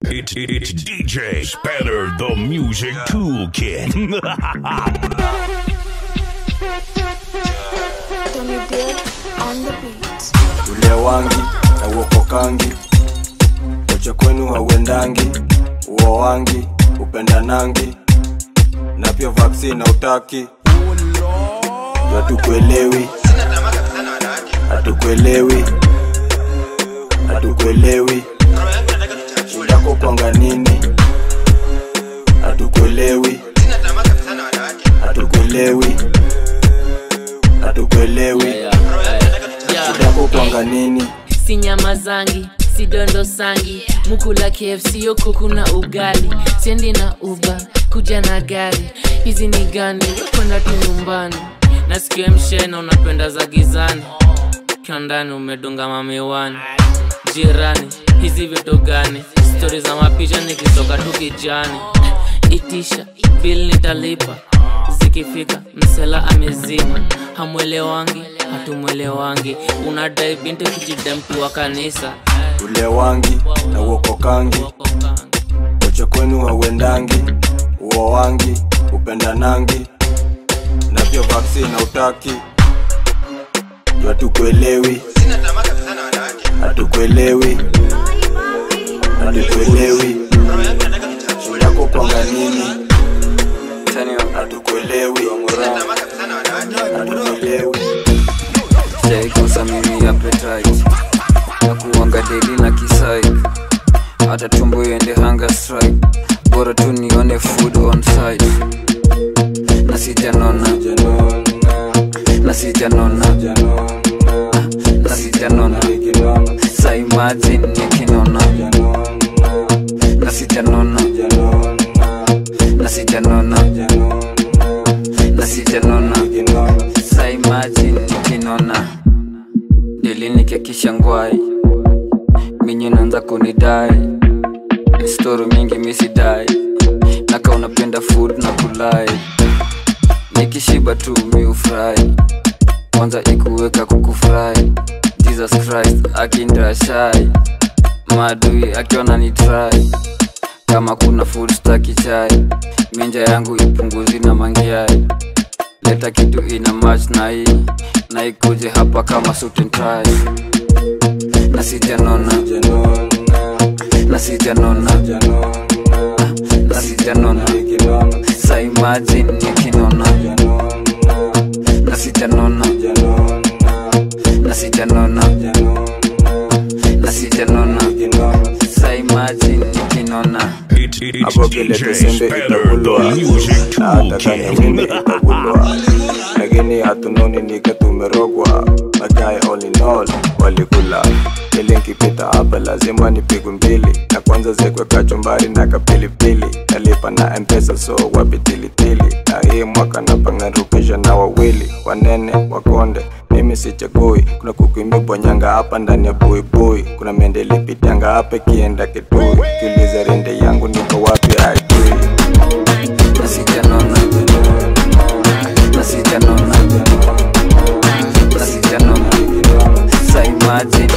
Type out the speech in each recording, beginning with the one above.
It's, it's DJ Spanner, the music toolkit. Tony Beard on the beat. ule wangi na uokokangi wacha kwenu hauendangi uo wangi upendanangi na pia vaksini na utaki hatukuelewi hatukuelewi hatukuelewi shindako kwanga nini hatukuelewi hatukuelewi hatukuelewi shindako kwanga nini si nyama zangi si dondo sangi mukula kfc yo kuku na ugali siendi na uba kuja na gari hizi ni gani kwenda tu nyumbani nasikia mshena unapenda za gizani ukiwa ndani umedunga mamiwani jirani hizi vitu gani stori za mapicha nikitoka tu kijani itisha bil nitalipa zikifika msela amezima hamwelewangi hatumwelewangi unadai binti kijidemtu wa kanisa ule wangi na uokokangi wacha kwenu hauendangi uo wangi upendanangi na pia vaksi na utaki hatukuelewi hatukuelewi hatukuelewi shindako kwanga nini hatukuelewi hatukuelewi sijaikosa mimi appetite na kuanga daily na kisai hata tumbo iende hunger strike bora tu nione food on site na sijanona na sijanona na sijanona sa imagine nikinona na sijanona na sijanona na sijanona sa imagine nikinona deli nikiakisha ngwai minyi naanza kunidai storo mingi misidai naka unapenda food na kulai nikishiba tu miufurahi kwanza ikuweka kukufurahi jesus christ akindrashai maadui akiona ni try kama kuna food staki chai minja yangu ipunguzi na mangiai leta kitu ina match na hii na ikuje hapa kama suit and tie na sijanona na sijanona na sijanona sa imagine nikinona na sijanona na sijanona na sijanona sa imagine nikinona It's, it's hapo vile DJ tusembe Spanner, itagulwa the music na hata kanya wimbe toolkit. itagulwa lakini hatunoni nika tumerogwa magae all in all walikula ili nkipita hapa lazima nipigwe mbili na kwanza zekwe kachumbari na kapilipili nalipa na mpesa so wapitilitili na hii mwaka napangarukisha na wawili wanene wakonde mimi sichagui kuna kuku imebonyanga hapa ndani ya buibui kuna mende lipitanga hapa ikienda kitui kiuliza rende yangu niko wapi aijui na sijanona na sijanona na sijanona sa imagine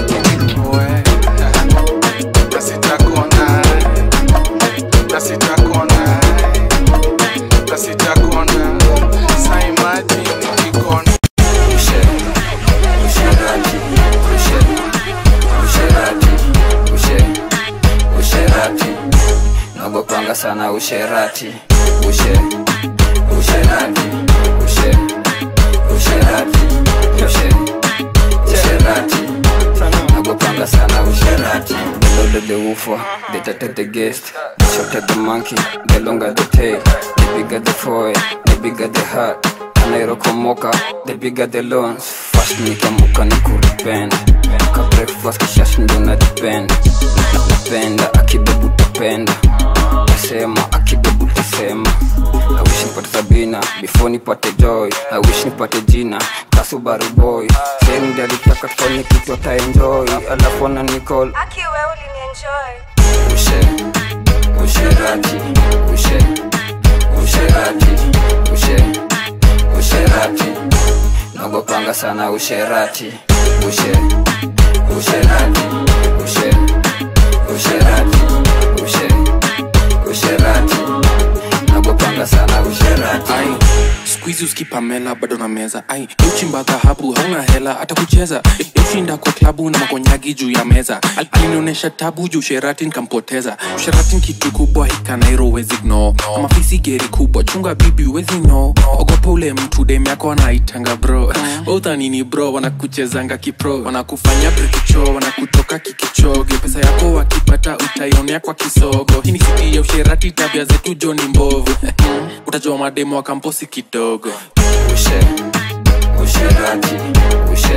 Ushe, usherati, ushe, usherati, ushe, usherati. Nagopanga sana usherati, ushe, usherati, ushe, usherati, ushe, usherati. Nagopanga sana usherati. The louder the woofer, the tighter the guest, the shorter the monkey, the longer the tail, the bigger the foil, the bigger the heart. anairokomoka the bigger the loans fast nikamuka ni kuripenda ka breakfast kishash ndo na depend napenda akibebu tapenda tasema akibebu tasema I wish nipate sabina before nipate joy I wish nipate jina kasubaru boy sehemu ndalitaka tufanye kitu ataenjoy alafu ana nicall Aki wewe ulinienjoy. ushe usherati ushe usherati ushe usherati nagopanga sana usherati ushe usherati ushe usherati ushe skuizi uskipamela bado na meza ai uchimba dhahabu hauna hela hata kucheza ushinda kwa klabu na makonyagi juu ya meza Al- alinionyesha tabu juu sheratin kampoteza sheratin kitu kubwa hikanairo wezi gno kama fisi geri kubwa chunga bibi wezi no ogopa ule mtu dem yako anaitanga bro uthanini bro wanakuchezanga kipro wanakufanya brikicho wanakutoka kikichoge pesa yako wakipata utaionea kwa kisogo hii ni siti ya usherati tabia zetu joni mbovu utajua mademo wa kamposi kidogo ushe usherati ushe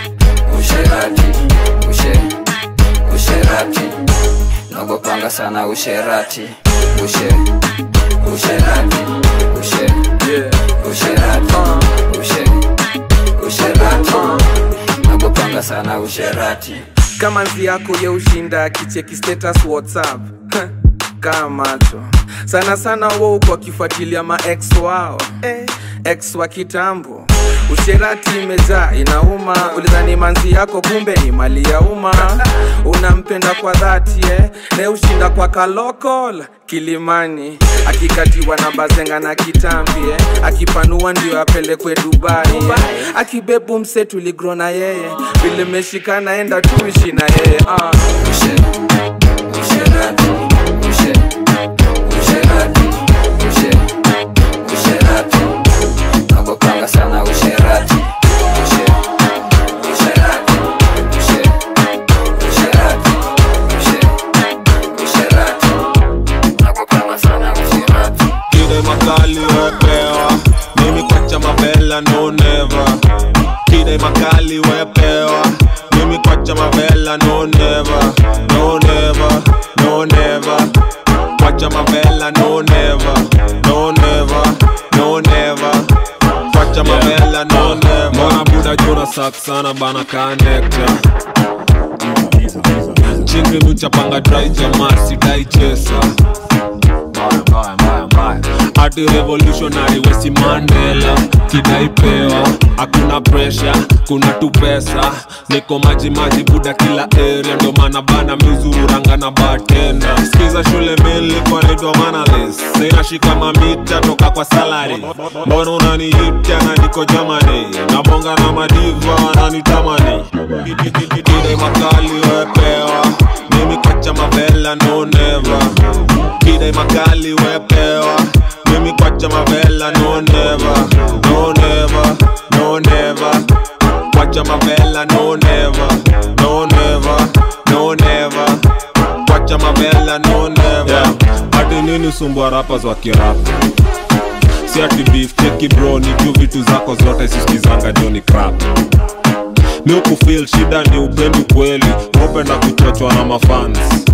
usherati ushe usherati nogopanga sana usherati ushe usherati ushe usherati ushe usherati nogopanga sana usherati kama nzi yako ye ushinda akicheki status whatsapp kaa macho sana sana wou kwa kifuatilia maex wao eh, ex wa kitambo usherati imejaa inauma ulidhani manzi yako kumbe ni mali ya umma unampenda kwa dhati eh? ne ushinda kwa kalokol kilimani akikatiwa na bazenga na kitambi eh? akipanua ndio apelekwe dubai eh? akibebu mse tuligro na yeye vile meshikana enda tuishi na yeye ah. ushe usherati ushe usherati ushe usherati nogopanga sana usherati ushe usherati ushe usherati ushe usherati nogopanga sana usherati Kide makali wepewa Mimi kwacha mavela no never Kide makali wepewa Mimi kwacha mavela no never No never, no never Kwacha mavela no never No never, no never Kwacha mavela no never Mbona buda juna sak sana bana connector Chingri nuchapanga dry jamaa sidai chesa hati revolutionary wesi mandela kidaipewa hakuna presha kuna tu pesa niko maji maji buda kila area ndo maana bana mizururanga na batenda skiza shule milikwa naitwa manalis sinashika mamita toka kwa salari mbona unaniita na niko jamani nabonga na madiva wananitamani kide makali wepewa mimi kwacha mavela no never kide makali wepewa mimi kwacha mavela no never no never no never kwacha mavela no never no never no never kwacha mavela no never yeah. hadi nini sumbua rappers wa kirapa si ati beef cheki bro ni juu vitu zako zote sisikizanga joni crap mi ukufil shida ni upendi kweli upenda kuchochwa na mafans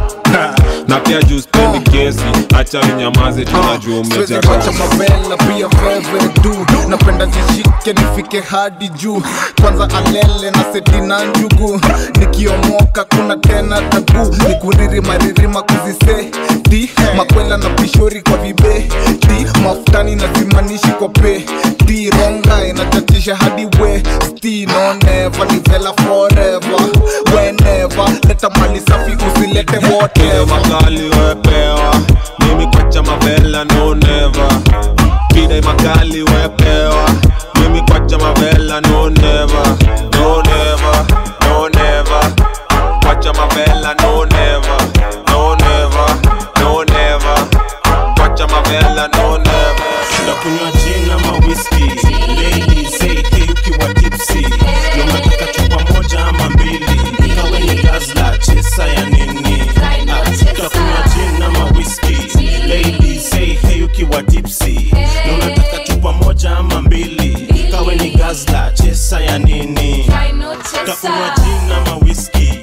na pia juu spendi kesi acha ninyamaze tunajua Siwezi umejaa kwacha mavela pia veve du napenda zishike nifike hadi juu kwanza alele na seti na njugu nikiomoka kuna tena tabu nikuriri maririma kuziseti makwela na pishori kwa vibe ti mafutani na zimanishi kwa pe ti ronga inachachisha hadi we sti no never ni vela forever whenever leta mali safi usilete Kile whatever makali wepewa mimi kwacha mavela no never kide makali wepewa mimi kwacha mavela no never no never no never kwacha mavela no never no never no never kwacha mavela no never ndakunywa gin ama whisky lady say hey ukiwa tipsy unataka chupa moja ama mbili ikawe ni gazla chesa ya nini Ah, utakunywa gin ama whisky lady say hey ukiwa tipsy unataka chupa moja ama mbili ikawe ni gazla chesa ya nini utakunywa gin ama whisky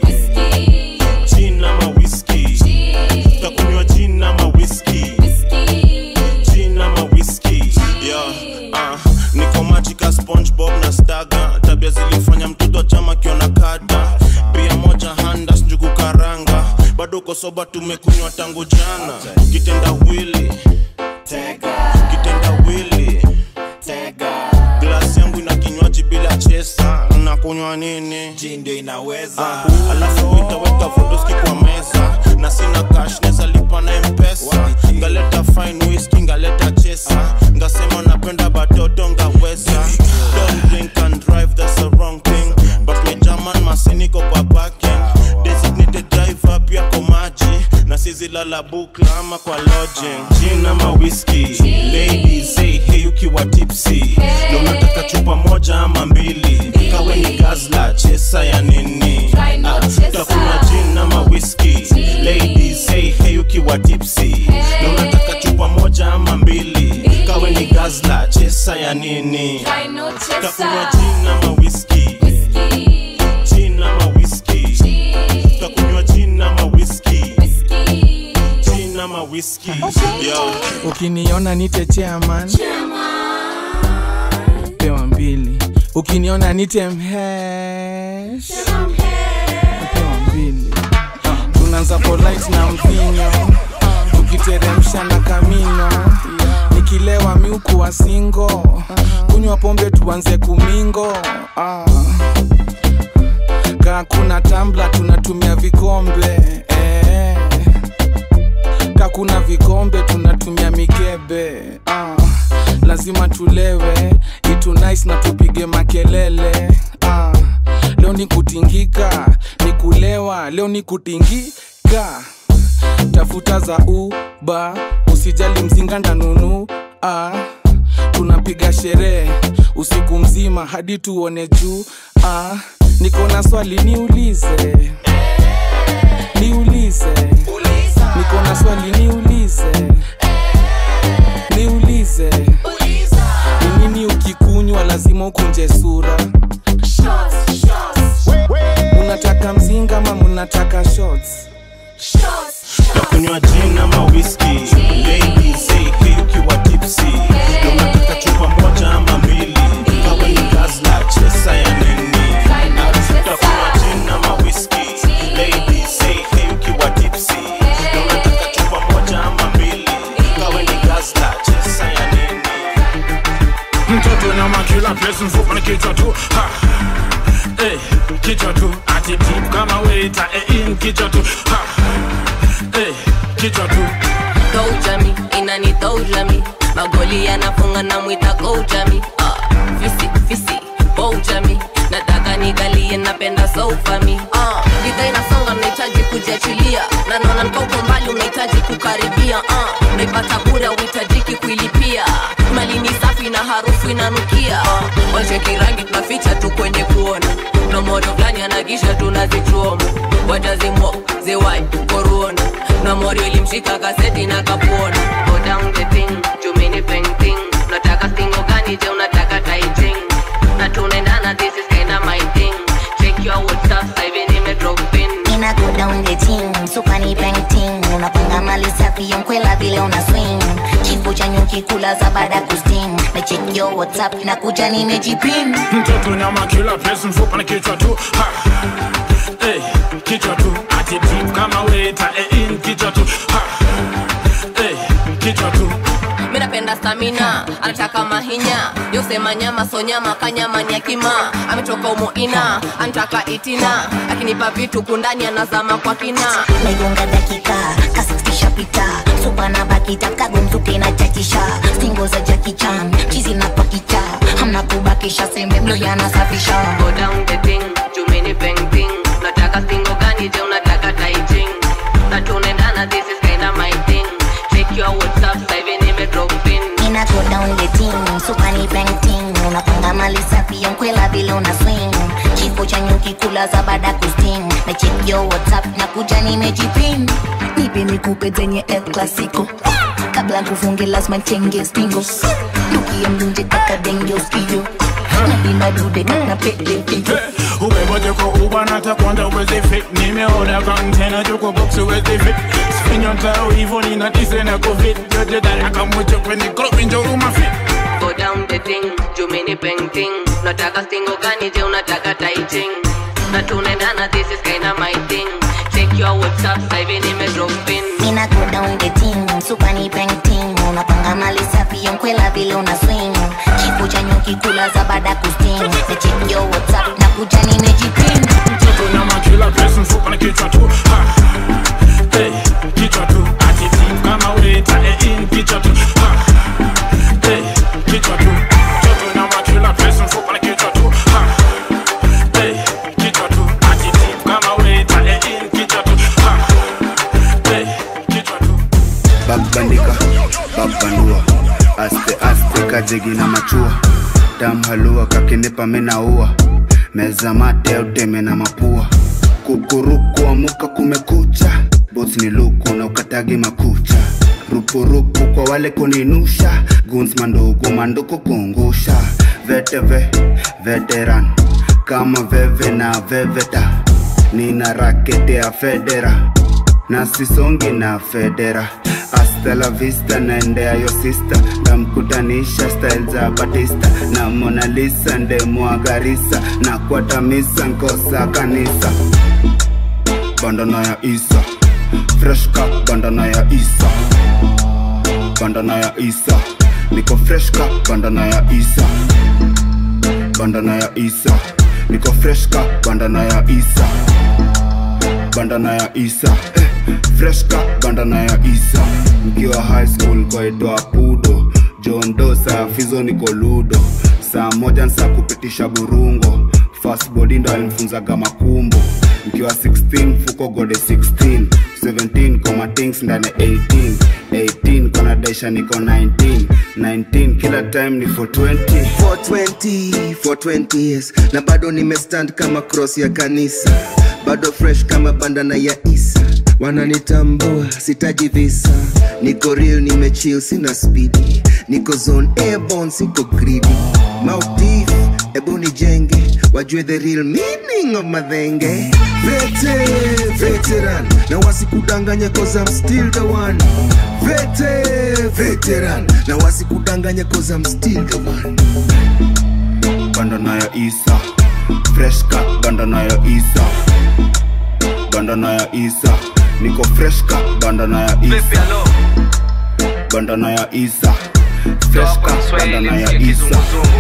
gin ama whisky utakunywa gin ama whisky gin ama whisky yeah, uh, niko majika spongebob na staga tabia zilifanya mtoto chama kiona kada pia moja handa njugu karanga bado uko soba tumekunywa tangu jana kitenda wili kitenda wili glasi yangu ina kinywaji bila chesa nakunywa nini ndio inaweza uh, alafu itaweka fotoski kwa meza na sina cash neza lipa na mpesa ngaleta fine whisky ngaleta chesa ngasema napenda batoto ngawe siezi lala bukla ama kwa lodging gin ama whisky ladies say hey ukiwa tipsy na unataka chupa moja ama mbili kawe ni gazla chesa ya nini Ah, utakunywa gin ama whisky ladies say hey ukiwa tipsy na unataka chupa moja ama mbili kawe ni gazla chesa ya nini utakunywa gin ama whisky gin ama whisky utakunywa gin ama whisky gin ama whisky yo ukiniona nite chairman pewa mbili ukiniona nite mhesh pewa mbili tunaanza polite na mvinyo tukiteremsha na kamino nikilewa miuku wa singo kunywa pombe tuanze kumingo ah. kaa kuna tambla tunatumia vikombe eh kakuna vikombe tunatumia mikebe ah, lazima tulewe itu nice na tupige makelele ah, leo ni kutingika ni kulewa leo ni kutingika tafuta za uba usijali mzinga ndanunu ah, tunapiga sherehe usiku mzima hadi tuone juu ah, niko na swali niulize niulize niko na swali niulize niulize ni nini ukikunywa lazima ukunje sura munataka mzinga ama munataka shots nakunywa gin ama whisky ladies say hey ukiwa tipsy na unataka chupa moja ama mbili kawe ni gazla chesa ya nini Ah, utakunywa gin ama whisky ladies say hey ukiwa tipsy na unataka chupa moja ama mbili kawe ni gazla chesa ya nini mtoto nyama kila place mfupa ni kichwa tu ha. Eh, kichwa tu ati deep kama waiter eh, in kichwa tu ha. Eh, kichwa tu Koujami, inani toujami magoli yanafunga na mwita koujami ah, fisi fisi boujami nataka nigalie napenda soufami ah, bidhaa inasonga nahitaji kujiachilia na naona nkauko mbali unahitaji kukaribia ah, naipata bure uhitajiki kuilipia mali ni safi na harufu inanukia ah, wacheki rangi tunaficha tu kwenye kuona na moto fulani anagisha tunazichuoma watazimwa ziwai koruona na morio ilimshika kaseti na kapuona Go down the thing, jumini painting unataka stingo gani je unataka taiting na tunaendana this is kinda my thing check your whatsapp sasa hivi nime drop pin Ina go down the team, super ni painting Unapanga mali safi yonkwela vile una swing Kifo cha nyuki kula za baada kusting Na check your whatsapp na kuja nimejipin mtoto nyama kila place mfupa ni kichwa tu ha. Eh, kichwa tu ati deep kama waiter eh, in kichwa tu ha. Eh, kichwa tu mi napenda stamina anataka mahinya yosema nyama so nyama kanyama ni akima ametoka umoina anataka itina akinipa vitu kundani anazama kwa kina Naigonga dakika, kasikisha pita Supa na bakita, kagomzuke na chachisha Stingo za Jackie Chan, chizi na pakicha Hamna kubakisha, sembe mlo yanasafisha Go down the thing, jumini painting unataka stingo gani je unataka taiting na tunaendana this is kinda my thing check your whatsapp sasa hivi nime drop pin Ina go down the team, super ni painting Unapanga mali safi yonkwela vile una swing Kifo cha nyuki kula za baada kusting Na check your whatsapp na kuja nimejipin Nipe nikupe zenye El Clasico Kabla kufunge lazima chenge stingo Luki ya mlunje kaka denge uskio Napima dude kana pele figo umeboje kwa uba natakwanda uweze fit nimeona kontena tuko box uweze fit sifinyo ntao hivo ninatise na covid yote daraka moja kwenye kropi njoruma fit go down the thing jumini painting unataka stingo gani je unataka taiting na tunaendana this is kinda my thing check your whatsapp sasa hivi nime drop pin Ina go down the team, super ni painting Unapanga mali safi yonkwela vile una swing Kifo cha nyuki kula za baada kusting Na check your whatsapp na kuja nimejipin mtoto nyama kila place mfupa na kichwa tu ha. Eh, kichwa tu ati deep kama waiter eh, in kichwa tu ha. Eh, kichwa tu mtoto nyama kila place mfupa na kichwa tu ha. Eh, kichwa tu ati deep kama waiter eh, in kichwa tu ha. Eh, babbandika babbandua aste aste kajegi na machua dam halua kakinipa minaua meza mate uteme na mapua kukuruku amuka kumekucha bos ni luku na ukatagi makucha rupurupu kwa wale kuninusha guns mandugu manduku kungusha veteve veteran kama veve na veveta nina rakete ya federa na sisongi na federa hasta la vista naendea yo sista ndamkutanisha style za batista na Mona Lisa ndemwagarisa na kwatamisa nkosa kanisa bandana ya isa fresh cup bandana ya isa bandana ya isa niko fresh cup bandana ya isa bandana ya isa niko fresh cup bandana ya isa bandana ya isa eh, fresh cup bandana ya isa mkiwa high school kwaitwa pudo john do saa fizo niko ludo saa moja nsa kupitisha burungo fast body ndo alimfunzaga makumbo mkiwa 16 fuko gode 16 17 koma things ndani 18 18 kona daisha niko 19 19 kila time ni for 20 420 420 years na bado nimestand kama cross ya kanisa bado fresh kama bandana ya isa wananitambua sitaji visa niko real nimechill sina spidi niko zone airborne siko greedy mautif ebu nijenge wajue the real meaning of madhenge vete veteran na wasikudanganya cause I'm still the one vete veteran na wasikudanganya cause I'm still the one bandana ya isa fresh cup bandana ya isa bandana ya isa niko fresh cup bandana ya isa bandana ya isa fresh cup bandana ya isa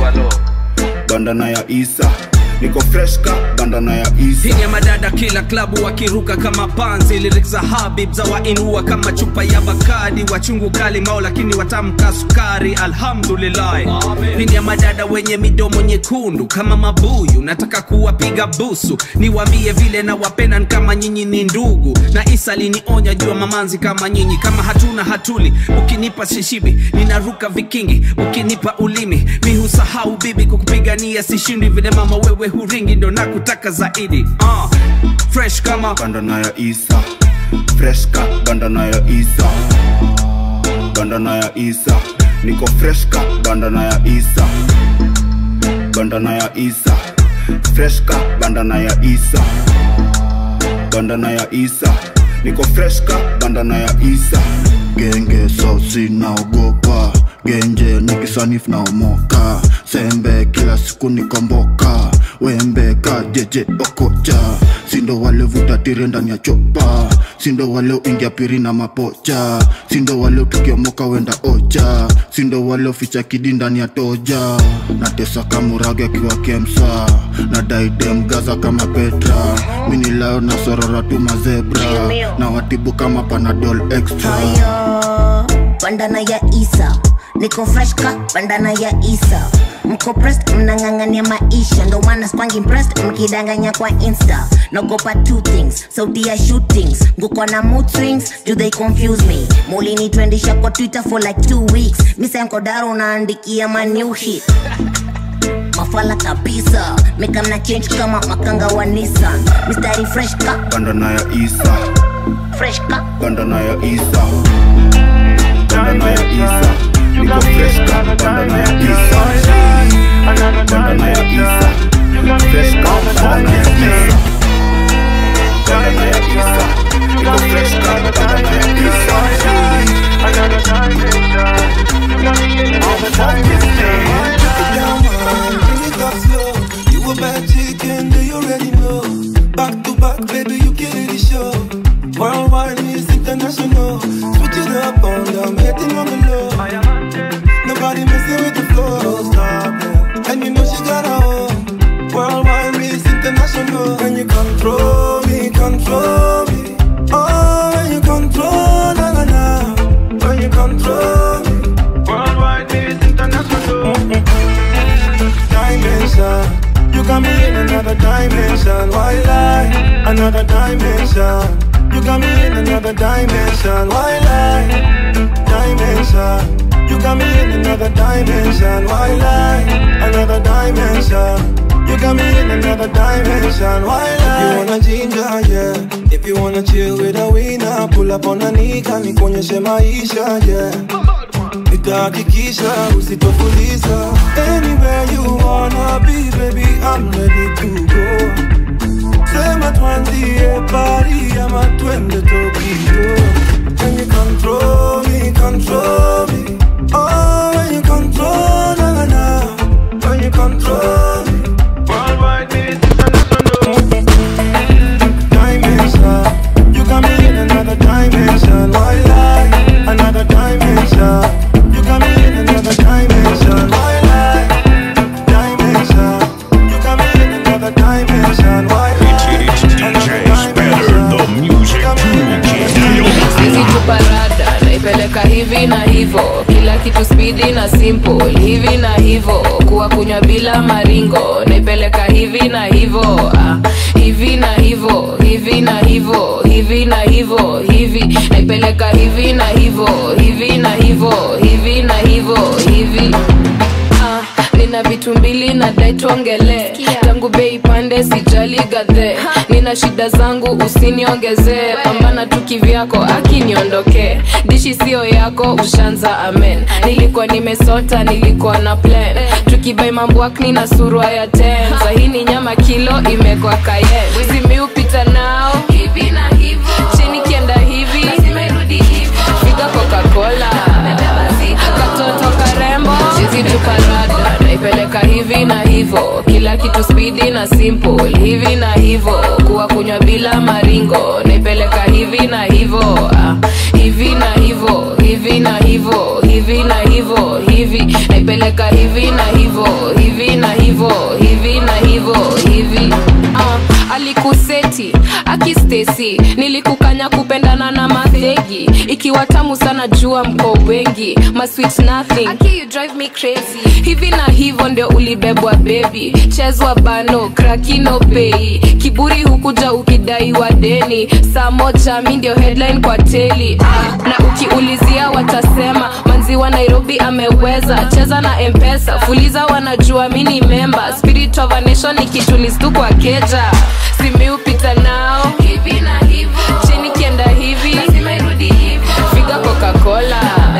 bandana ya isa niko fresh cup bandana ya isa Piga madada kila klabu wakiruka kama panzi lyrics za habib za wainua kama chupa ya bakadi wachungu kali mao lakini watamka sukari alhamdulillah Pindi ya madada wenye midomo nyekundu kama mabuyu nataka kuwapiga busu niwambie vile na wapenda ni kama nyinyi ni ndugu na isa linionya jua mamanzi kama nyinyi kama hatuna hatuli ukinipa shishibi ninaruka vikingi ukinipa ulimi mi husahau bibi kukupigania sishindi vile mama wewe huringi ndo nakutaka zaidi uh, fresh kama bandana ya isa fresh cup bandana ya isa bandana ya isa niko fresh cup bandana ya isa bandana ya isa fresh cup bandana ya isa bandana ya isa niko fresh cup bandana ya isa genge sosi naogopa genje nikisanifu naomoka sembe kila siku nikomboka wembe kajeje okocha sindo wale vutatire ndani ya chopa sindo wale uingia piri na mapocha sindo wale tukiomoka wenda ocha sindo wale uficha kidi ndani ya toja natesa kamurage akiwa kemsa na daidem gaza kama petra minilayo na sorora tu mazebra na watibu kama panadol extra Haya, bandana ya isa niko fresh ka bandana ya isa mko pressed mnang'ang'ania maisha ndo maana spangi impressed mkidanganya kwa insta naogopa two things sauti ya shootings nguko na mood swings do they confuse me mulinitwendisha kwa twitter for like two weeks misankodaro unaandikia ma new hit mafala kabisa mekamna change kama makanga wa nissan mistari fresh ka bandana ya isa fresh ka bandana ya isa bandana ya isa niko fresh cup bandana ya isa bandana ya isa fresh cup bandana ya isa bandana ya isa niko fresh cup bandana ya isa You a bad chicken, do you already know? Back to back, baby, you kill the show. Worldwide is international. Switch it up on them, hitting on the low. Nobody messing with the flow. Stop it. And you know she got her own. Worldwide is international. When you control me, control me. Oh, when you control, na na na. When you control me. Worldwide is international. Dimension. You got me in another dimension. Why lie? Another dimension. You got me in another dimension. Why lie? another dimension. Why lie? Another dimension. You got me in another dimension. Why lie? You wanna ginger, yeah. If you wanna chill with a winner, pull up on a nika, nikuonyeshe maisha, yeah. Nitahakikisha usitofuliza. Anywhere you wanna be, baby, I'm ready to go. Sema tuanzie Paris ama twende Tokyo. When you control me, control me. Oh, when you control, na na na. When you control me. Worldwide, me, dimension. You got me in another dimension. Why lie? Another dimension. You got me in another dimension. Why lie? Dimension. You got me in another dimension. Why lie? The music Sisi tuparada naipeleka hivi na hivo kila kitu spidi na simple hivi na hivo kuwa kunywa bila maringo naipeleka hivi na hivo ah, hivi na hivo hivi na hivo hivi na hivo hivi naipeleka hivi na hivo hivi na hivo hivi na hivo hivi ah, nina vitu mbili na dai tuongele tangu bei pande sijali gadhe nina shida zangu usiniongezee pambana tu kivyako akiniondokee dishi sio yako ushanza amen nilikuwa nimesota nilikuwa na plan tukibai mambwakni na surwa ya ten sahini nyama kilo imekwa kaye zimiupita nao hivi na hivo chini kienda hivi figa coca-cola katoto karembo chizi tuparada naipeleka hivi na hivo kila kitu spidi na simple hivi na hivo kuwa kunywa bila maringo naipeleka hivi na hivo ah, hivi na hivo hivi na hivo hivi na hivo hivi naipeleka hivi na hivo hivi na hivo hivi na hivo hivi ah, alikuseti akistesi nilikukanya kupendana na madhegi ikiwa tamu sana jua mko wengi masweet nothing Aki, you drive me crazy hivi na hivyo ndio ulibebwa bebi chezwa bano krakino pei kiburi hukuja ukidaiwa deni saa moja mi ndio headline kwa teli ah, na ukiulizia watasema manziwa nairobi ameweza cheza na mpesa fuliza wanajua mi ni memba spirit of a nation ikitulistu kwa keja simiupita nao hivi na hivo chini kienda hivi figa coca-cola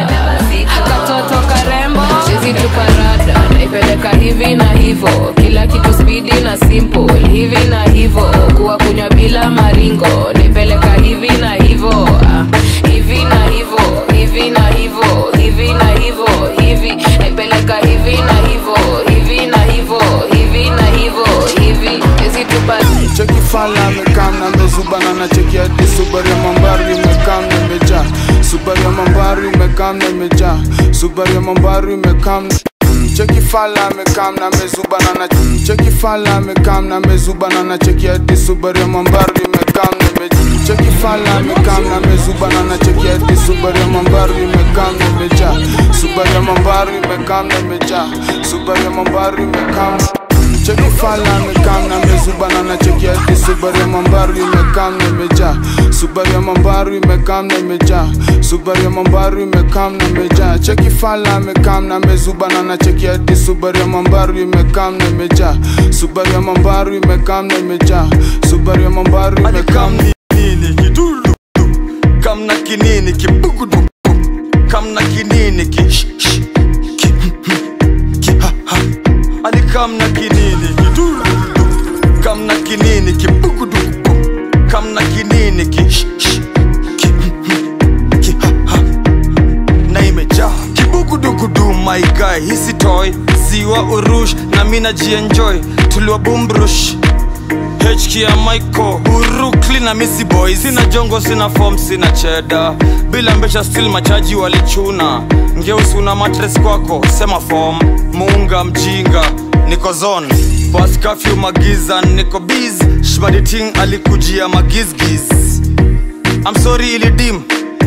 katoto karembo chizi tuparada naipeleka hivi na hivo kila kitu spidi na simple hivi na hivo kuwa kunywa bila maringo naipeleka hivi na hivo ah, hivi na hivo hivi na hivo hivi na hivo hivi naipeleka hivi na hivo hivi na hivo hivi na hivo hivi chizi tuparada cheki fala amekam na mezubana na cheki hadi subari ya mambari imekam na imejaa subari ya mambari imekam na imejaa subari ya mambari imekam cheki fala amekam na mezubana na cheki fala amekam na mezubana na cheki hadi subari ya mambari imekam na imejaa cheki fala amekam na mezubana na cheki hadi subari ya mambari imekam na imejaa subari ya mambari imekam na imejaa subari ya mambari imekam cheki fala amekam na mezubana na cheki hadi subari ya mambaru imekam na imejaa subari ya mambaru imekam na imejaa subari ya mambaru imekam na imejaa cheki fala amekam na mezubana na cheki hadi subari ya mambaru imekam na imejaa subari ya mambaru imekam na imejaa subari ya mambaru imekam nini kidulu kamna kinini kibugudu kamna kinini ki sh- sh- ki ki ha ha ali kamna kinini kidulu kamna kinini kibugudu kamna kinini ki sh- sh- ki ki ha ha na imejaa kibugudugudu my guy hisi toy ziwa urush na mina jienjoy tuliwa bumbrush HK ya Michael Urukli na Missy Boy Sina jongo, sina form, sina cheda Bila mbesha still machaji walichuna Ngeusi una matres kwako, sema form Muunga mjinga, niko zone Pas curfew magiza, niko biz Shmaditing alikujia magizgiz I'm sorry ilidim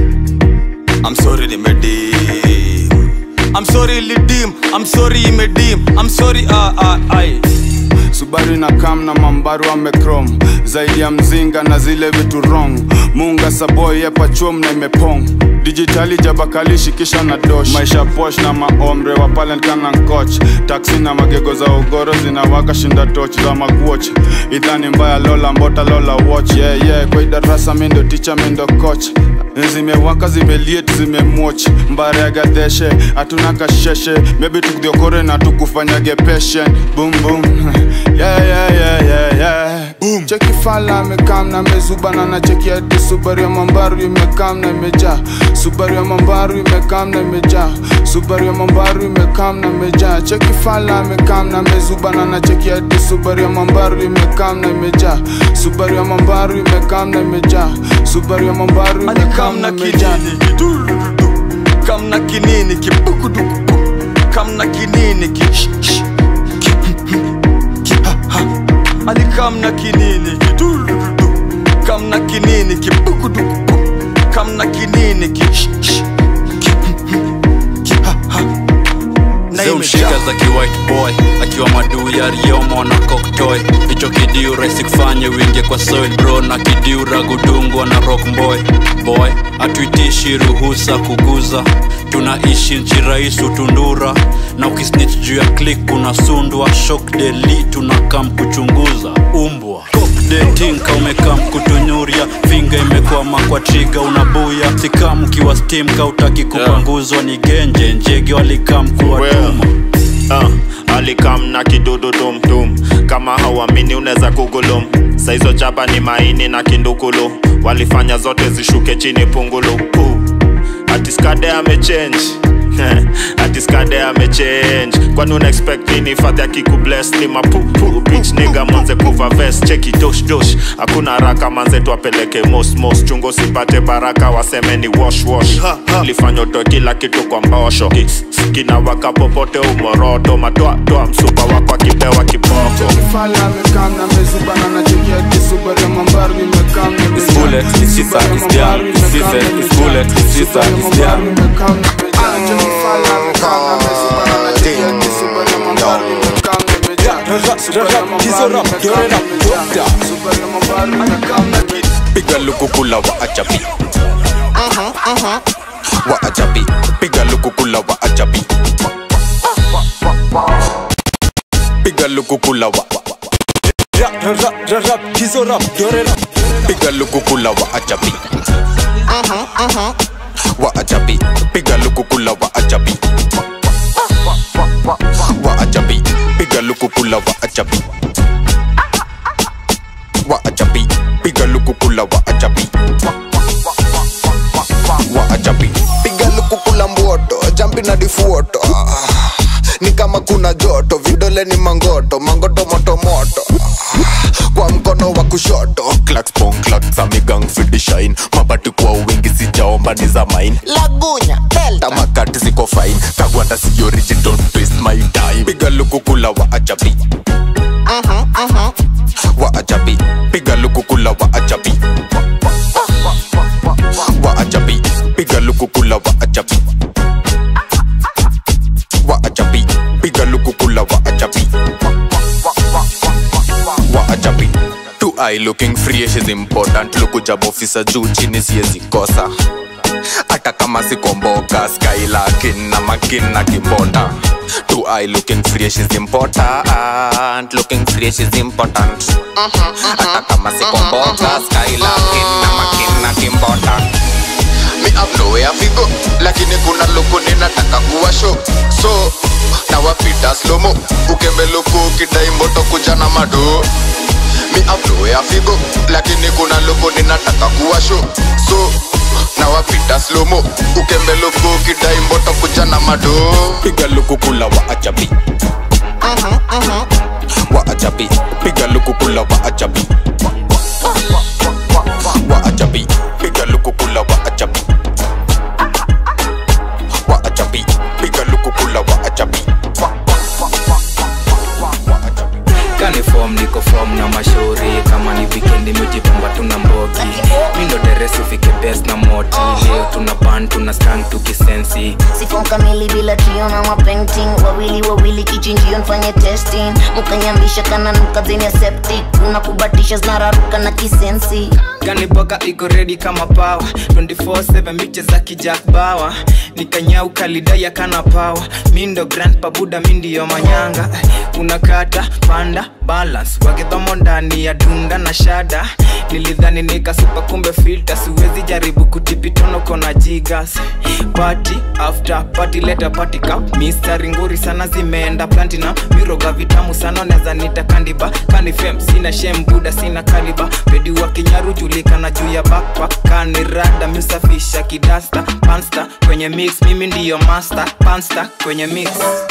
I'm sorry nimedim I'm sorry ilidim I'm sorry imedim I'm sorry ah ah ai subaru na kam na mambaru amekrom zaidi ya mzinga na zile vitu wrong munga saboy yepachum na imepong dijitali jabakalishi kisha na dosh maisha posh na maomre wa palenkana nkoch taksi na magego za ugoro zinawaka shinda toch za maguoch idhani mbaya lola mbota lola watch yeah, yeah. kwa idarasa mindo ticha mindo coach zimewaka zimeliet zimemwoch mbare ya gadeshe hatuna kasheshe mebi tukudhiokore na tukufanyage patient boom boom yeah, yeah, yeah, yeah, yeah. Boom. cheki fala amekam na mezubana na cheki ati subaru ya mambaru imekam na imejaa subaru ya mambaru imekam na imejaa subaru ya mambaru imekam na imejaa cheki fala amekam na mezubana na cheki ati subaru ya mambaru imekam na imejaa subaru ya mambaru imekam na imejaa subaru ya mambaru imekam na imejaa kam na kinini kibukuduku kam na kinini ki sh- sh- ki- ki- ha- ha. ali kam na kinini ki durududu. kam na kinini kibukuduku kam na kinini ki sh- sh- ki- ki- ha- ha. Na zimshika imejaa. za kiwhite boy akiwa maduu ya riomo na koktoy hicho kidiu rahisi kufanya wingie kwa soil bro na kidiu ragudungwa na rock boy boy hatuitishi ruhusa kuguza tunaishi nchi rais utundura na ukisnich juu ya klik unasundwa shok deli tunakam kuchunguza umbwa detinka umekam kutunyuria finga imekwama kwa triga unabuya sikam ukiwa stim kautaki kupanguzwa ni genje njege walikam kuwatuma uh, alikam na kidudu tumtum kama hauamini unaweza kugulum saizo chapa ni maini na kindukulu walifanya zote zishuke chini pungulu uh, atiskade amechange atiskade amechange kwani una expect nini fadhi akikubles ni mapupu bitch nigga manze kuva vest cheki dosh dosh hakuna haraka manze tuapeleke mos mos chungo sipate baraka waseme ni wash wash lifanya utoe kila kitu kwa mbosho Ki- kinawaka popote umoroto matoatoa msupa wako akipewa kiboko fala amekam na mezubana na cheki ati subaru ya mambaru imekam na imejaa bullet, it's Sisa, it's Dian, it's Sisa, it's bullet, it's Sisa, it's Dian. piga lukukula wa ajabi wa ajabi piga lukukula wa ajabi piga lukukula wa piga lukukula wa ajabi wa ajabi piga lukukula wa ajabi wa ajabi piga lukukula wa ajabi wa ajabi piga lukukula wa ajabi wa ajabi piga lukukula mboto jambi na difuoto Ah, ni kama kuna joto vidole ni mangoto mangoto moto moto Ah, kwa mkono wa kushoto clacks pong clacks amigang fidi shine mabati kwa wingi sijaomba ni za mine lagunya delta tamakati ziko fine kagwanda si origin don't waste my time piga lukukula wa ajabi wa ajabi piga lukukula wa ajabi wa ajabi piga lukukula wa ajabi wa ajabi piga lukukula wa ajabi wa ajabi two eye looking fresh is important lukujab officer juu chini siezi kosa hata kama sikomboka skylakin na makin na kimbonda two eye looking fresh is important looking fresh is important hata kama sikomboka skylakin na makin na kimbonda mi have nowhere to go lakini kuna loko ninataka kuwa show so nawapita slomo ukembe loko ukidai mboto kuja na mado mi have nowhere to go lakini kuna loko ninataka kuwa show so nawapita slomo ukembe loko ukidai mboto kuja na mado piga lukukula wa ajabi wa ajabi piga lukukula wa ajabi wa ajabi piga lukukula wa ajabi wa ajabi piga lukukula wa ajabi kani fom niko fom na mashauri kama ni wikendi mijipamba tuna mbogi mindo deresi fike bes na moti leo tuna ban tuna stang tukis kisensi sifom kamili bila trio na mapainting wawili wawili kichinjio nfanye testing mukanyambisha kana nuka zenia septic unakubatisha zinararuka na kisensi ganiboka iko redi kama pawa 24/7 miche za kijak bawa nikanyau kalidaya kana pawa mindo grand pabuda mindiyo manyanga unakata panda balance wakidhomo ndani ya dunda na shada nilidhani nikasupa kumbe filter siwezi jaribu kutipitono kona jigas party after party leta party cup mistari nguri sana zimeenda platinum miroga vitamu sana neza nita kandiba kanifem sina shem buda sina kaliba pedi wa kinyaru julikana juu ya backpack kanirada miusafisha kidasta pansta kwenye mix mimi ndiyo master pansta kwenye mix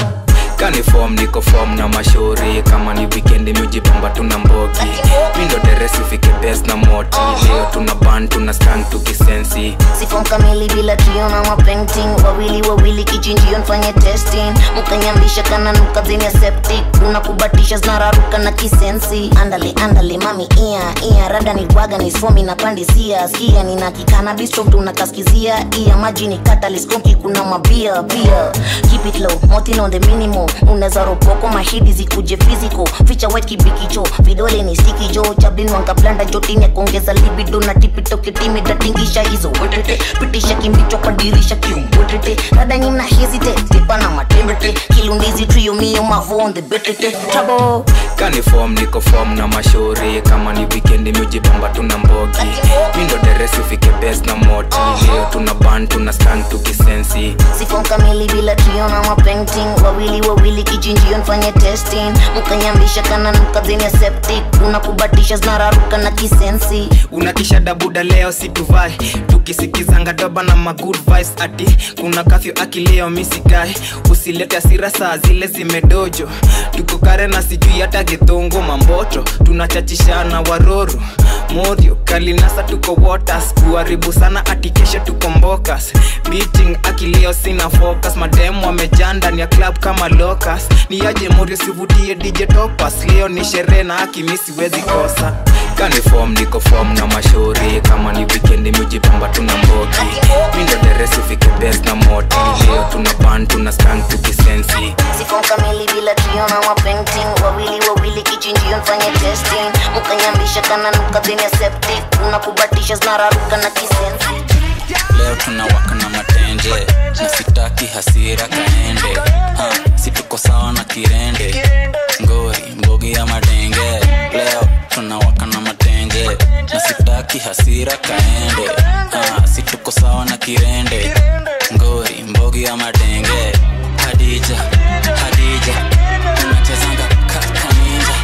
kanifom niko fom na mashauri kama ni wikendi miujipamba tuna mbogi mindo deresi ufike bes na moti leo tuna ban tuna skan tukisensi sifom kamili bila trio na mapainting wawili wawili kichinjio nfanye testing mukanyambisha kana nuka zenia septic unakubatisha zinararuka na kisensi andale andale mami ia ia rada ni waga ni somi na pandisia skia nina kikana bistro tunakaskizia ia maji ni kataliskonki kuna mabia pia keep it low motin on the minimum unaweza ropoko mahidi zikuje physical ficha white kibikicho vidole ni stiki jo chablin wangablanda jotini ya kuongeza libido na tipitoke timi datingisha hizo wetete pitisha kimbicho kwa dirisha kiumbwetete rada nyina hesitate tipa na matembete kilundizi trio mio mavo on the betete trouble kanifom niko fom na mashauri kama ni wikendi miujipamba tuna mbogi mindo deresi ufike bes na moti leo tuna ban tuna skan tukisensi sifom kamili bila trio na mapainting wawili wawili kichinjio nfanye testing mukanyambisha kana nuka zenia septic unakubatisha zinararuka na kisensi unakisha dabuda leo situvai tukisikizanga doba na magood vibes ati kuna kafyo akileo misikai usilete asira saa zile zimedojo tuko kare na sijui hata githungu mamboto tunachachishana waroro morio kalinasa tuko waters kuharibu sana ati kesho tuko mbokas beating akileo sina focus mademu wamejaa ndani ya club kama locus ni aje morio sivutie dj topas leo ni sherehe na akimi siwezi kosa kanifom niko fom na mashauri kama ni wikendi miujipamba tuna mbogi mindo deresi ufike bes na moti leo tuna ban tuna skan tukisensi sifom kamili bila trio na mapainting wawili wawili kichinjio nfanye testing mukanyambisha kana nuka zenia septic unakubatisha zinararuka na kisensi leo tunawaka na matenje na sitaki hasira kaende ha, situko sawa na kirende ngori mbogi ya madenge leo tunawaka na matenje na sitaki hasira kaende ha, situko sawa na kirende ngori mbogi ya madenge hadija hadija unachezanga kakaninja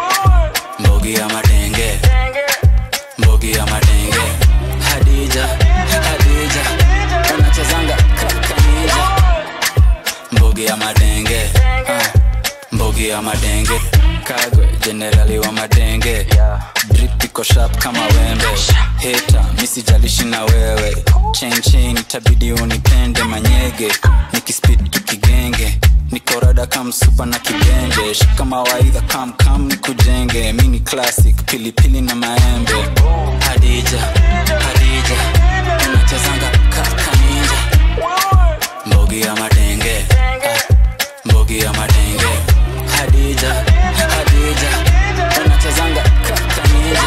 mbogi ya madenge mbogi ya madenge hadija hadija unachezanga kakanija mbogi ya madenge ah, mbogi ya madenge kagwe jenerali wa madenge drip iko sharp kama wembe heta misijalishi na wewe chain chain itabidi unipende manyege nikispid tukigenge nikorada kamsupa na kibenje shika mawaidha kamkam nikujenge mini classic pilipili na maembe hadija hadija unachezanga kakaninja mbogi ya madenge ah, mbogi ya madenge hadija hadija unachezanga kakaninja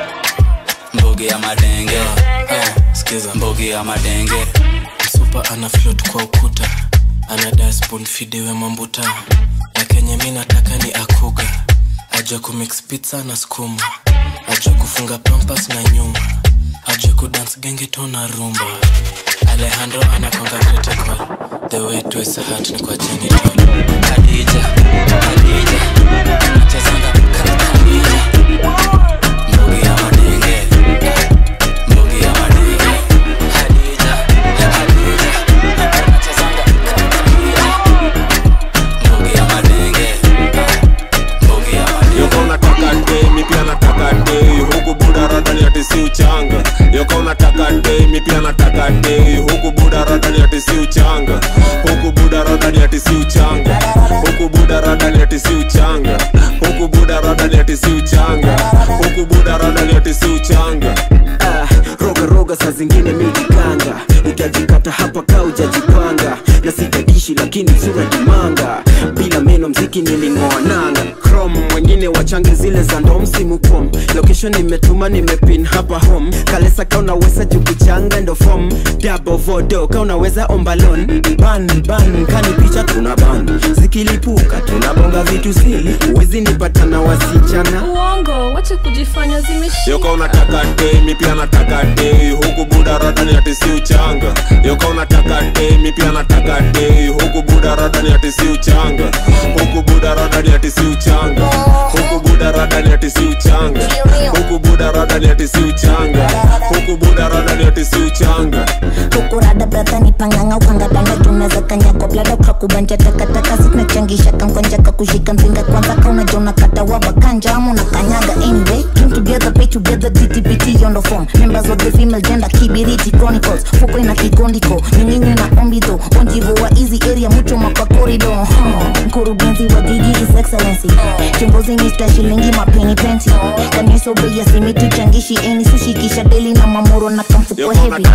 mbogi ya madenge ah, skiza mbogi ya madenge msupa ana float kwa ukuta ana dasbon fidewe mambuta na kenye mi nataka ni akuga ajua kumix pizza na skuma ajua kufunga pampas na nyuma ajua kudance gengeto na rumba alejandro anakwanga critical the way to his heart ni kwa genital hadija hadija unachezanga kakaninja mbogi ya madenge mbogi ya madenge hadija hadija unachezanga kakaninja mbogi ya madenge mbogi ya madenge yoka unataka nde mi pia nataka nde huku buda radani ati si uchanga yoka unataka nde mi pia nataka nde huku buda radani ati si uchanga huku buda radani ati si uchanga huku buda radani ati si uchanga huku buda radani ati si uchanga huku buda radani ati si uchanga ah, roga roga saa zingine mijikanga utajikata hapa ka ujajipanga manga na sitadishi lakini sura dimanga bila meno mziki niling'oa nanga chrome wengine wachange zile za ndo msimu pom location nimetuma nimepin hapa home kalesa ka unaweza jukichanga ndo fom dabo vodo ka unaweza ombalon ban ban kani picha tuna ban zikilipuka tunabonga vitu zili uwezi nipata na wasichana uongo wache kujifanya zimeshika yoka unataka dei mi pia nataka dei huku buda radani ati si uchanga yoka unataka dei mi pia nataka dei huku buda radani ati si uchanga huku buda radani ati si uchanga huku buda radani ati si uchanga huku buda radani ati si uchanga huku buda radani ati si uchanga hukurada bradha ni panganga ukangadanga tunaweza kanyako blada ukakubanja takataka zinachangisha kankwanja kakushika mzinga kwanza kaunaja unakata wabakanja ama unakanyaga anyway came together pay together ttpt on the phone members of the female gender kibiriti chronicles fuko ina kikondiko nyinginyi na ombido onjivo wa easy area mucho makwa corridor huh. mkurugenzi wa jiji is excellency kiongozi mr shilingi mapeni penti kanisobea simitu changishi eni sushikisha deli na mamoro na kamfuko heavy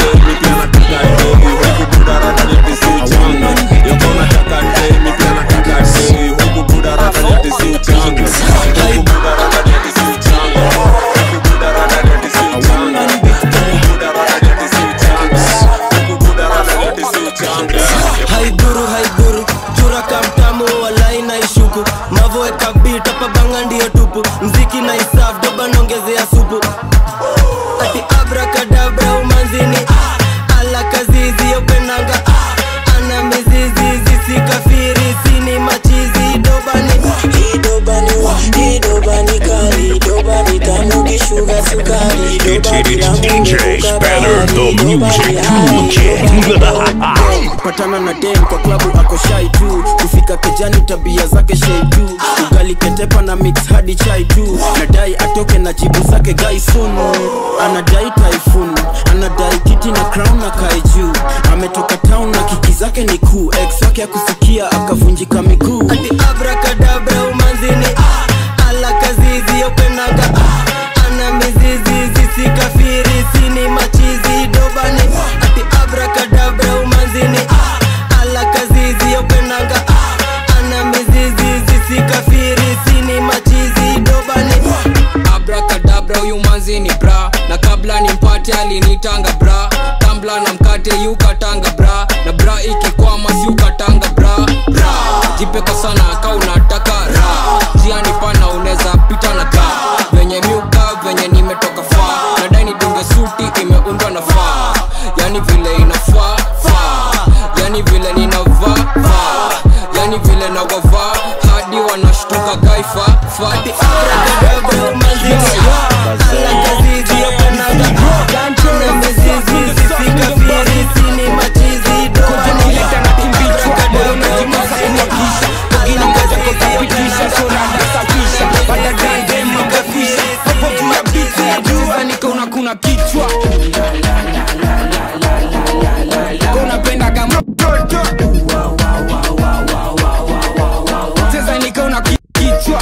haiguru haiguru chura kamtamu walai na ishuku mavoeka bit hapa banga ndiyo tupu mziki na isaf doba naongezea supu ati abrakadabra umanzini ah, ala kazizi yopenanga ah, ana mizizi zisikafiri sini machizi idobani idobani idobani kali idobani tamu kishuga sukari It, it is DJ Spanner, the music cool kid. patana na dem kwa klabu ako shai tu kufika kejani tabia zake shei tu ugali ketepa na mix hadi chai tu nadai atoke na jibu zake gaisun anadai typhoon anadai kiti na crown na kai juu ametoka town na kiki zake ni kuu ex wake akusikia akavunjika miguu ati abrakadabra umanzini ah, ala kazizi yopenaga ah, ana mizizi zisikafiri sini machizi idobani ati abrakadabra umanzini ah, ala kazizi yopenaga ah, ana mizizi zisikafiri sini machizi idobani abrakadabra huyu manzi ni bra na kabla nimpate alinitanga bra tambla na mkate yukatanga bra na bra ikikwama siukatanga bra bra jipeka sana ka unataka ra njia ni pana unaweza pita na ka venye miuka venye nimetoka faa nadai nidunge suti imeundwa na faa yani vile inafaa faa yani vile ninavaa vaa yani vile nawavaa hadi wanashtuka gaifa fati kuna kichwa unapenda kama mtoto cheza nikaona ki- kichwa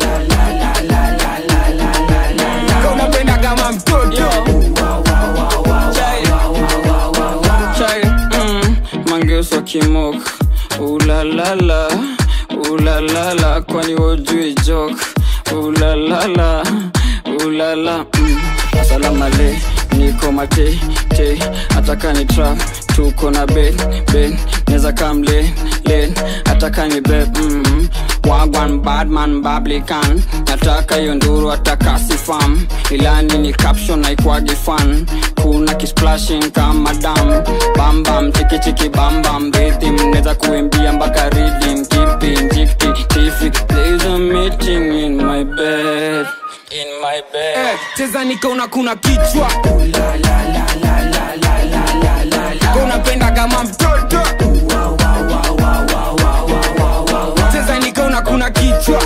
unapenda kama mtoto chai mm, mangeuswa kimok ulalala ulalala kwani wojui jok ulalala ulala mm. salamale niko mate te ataka ni trap tuko na ben ben neza kam len len ataka ni be mm. wagwan badman bablikan nataka hiyo nduru ataka sifam ilani ni caption naikwagi fan kuna kisplashing kama dam bambam chikichiki bambam rhythm neza kuimbia mpaka ridim kipi njikti tifi there's a meeting in my bed in my bed Eh, cheza nikaona kuna kichwa unapenda kama mtoto cheza nikaona kuna kichwa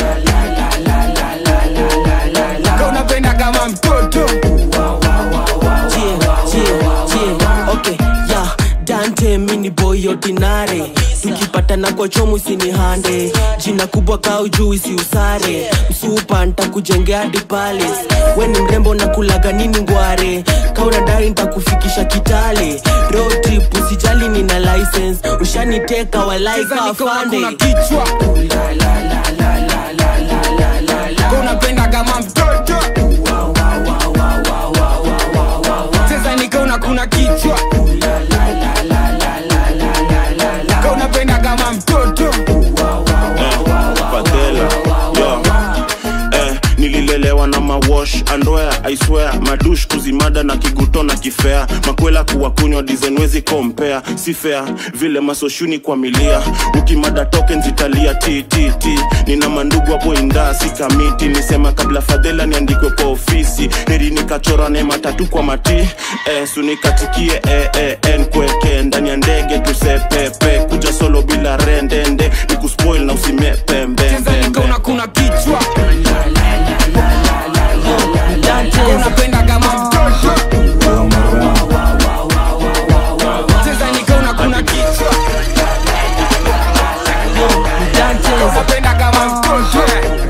unapenda kama mtoto okay, yeah, dante mini ni boy ordinary tukipatana kwa chomu sini hande jina kubwa kau juu si usare msupa ntakujengea hadi palace we ni mrembo na kulaga nini ngware kaunadai ntakufikisha kitale road trip usijali nina license ushaniteka walaika afande kichwa unapenda kama mtoto cheza nikaona kuna kichwa Ka unapenda kama mtoto Fadhela, yo. Eh, nililelewa na mawash andoya aiswea madush kuzimada na kiguto na kifea makwela kuwa kunywa dizenwezi kompea si fair vile masoshuni kwa milia ukimada token zitalia ttt nina mandugu hapo indaa si kamiti nisema kabla fadhela niandikwe kwa ofisi heri nikachora neema tatu kwa mati eh, sunikatikie eh, eh, en kweke ndani ya ndege tusepepe kuja solo bila rendende nikuspoil na usimepembembembe kuna kichwa unapenda kama mtoto cheza nikaona kuna kichwa unapenda kama mtoto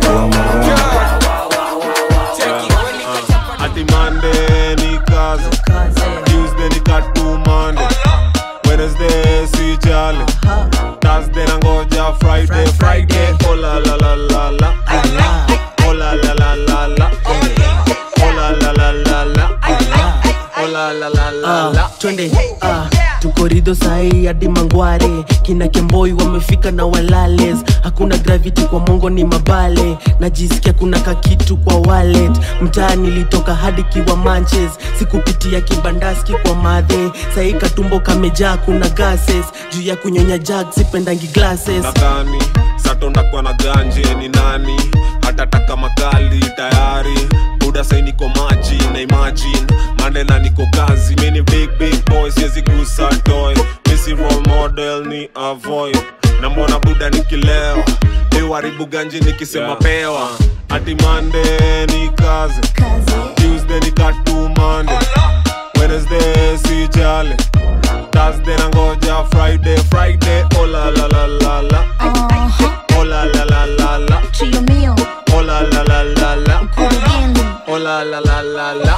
ati Monday ni kazi Tuesday ni katu Monday Wednesday si jali Thursday nangoja Friday Friday oh la la la la la oh la la la la la oh la la la la la oh la la la la la Ah, twende ah, tuko rido sahii hadi mangware kina kemboi wamefika na walales hakuna gravity kwa mongo ni mabale najisikia kuna kakitu kwa wallet mtaa nilitoka hadi kiwa manches sikupitia kibandaski kwa madhe sahii katumbo kamejaa kuna gases juu ya kunyonya jag sipendangi glasses nadhani satonda kwa na ganje ni nani hatataka makali tayari buda sai niko maji na imagine mandela niko kazi mini big big boy siwezi gusa toy misi role model ni avoid na mbona buda nikilewa iwaribu ganje nikisema Yeah. pewa ati mande ni kazi tuesday ni katu mande wednesday si jale thursday nangoja friday friday oh la la la la la oh la la la la la Trio mio, oh la la la la la kurugenzi oh la la la la la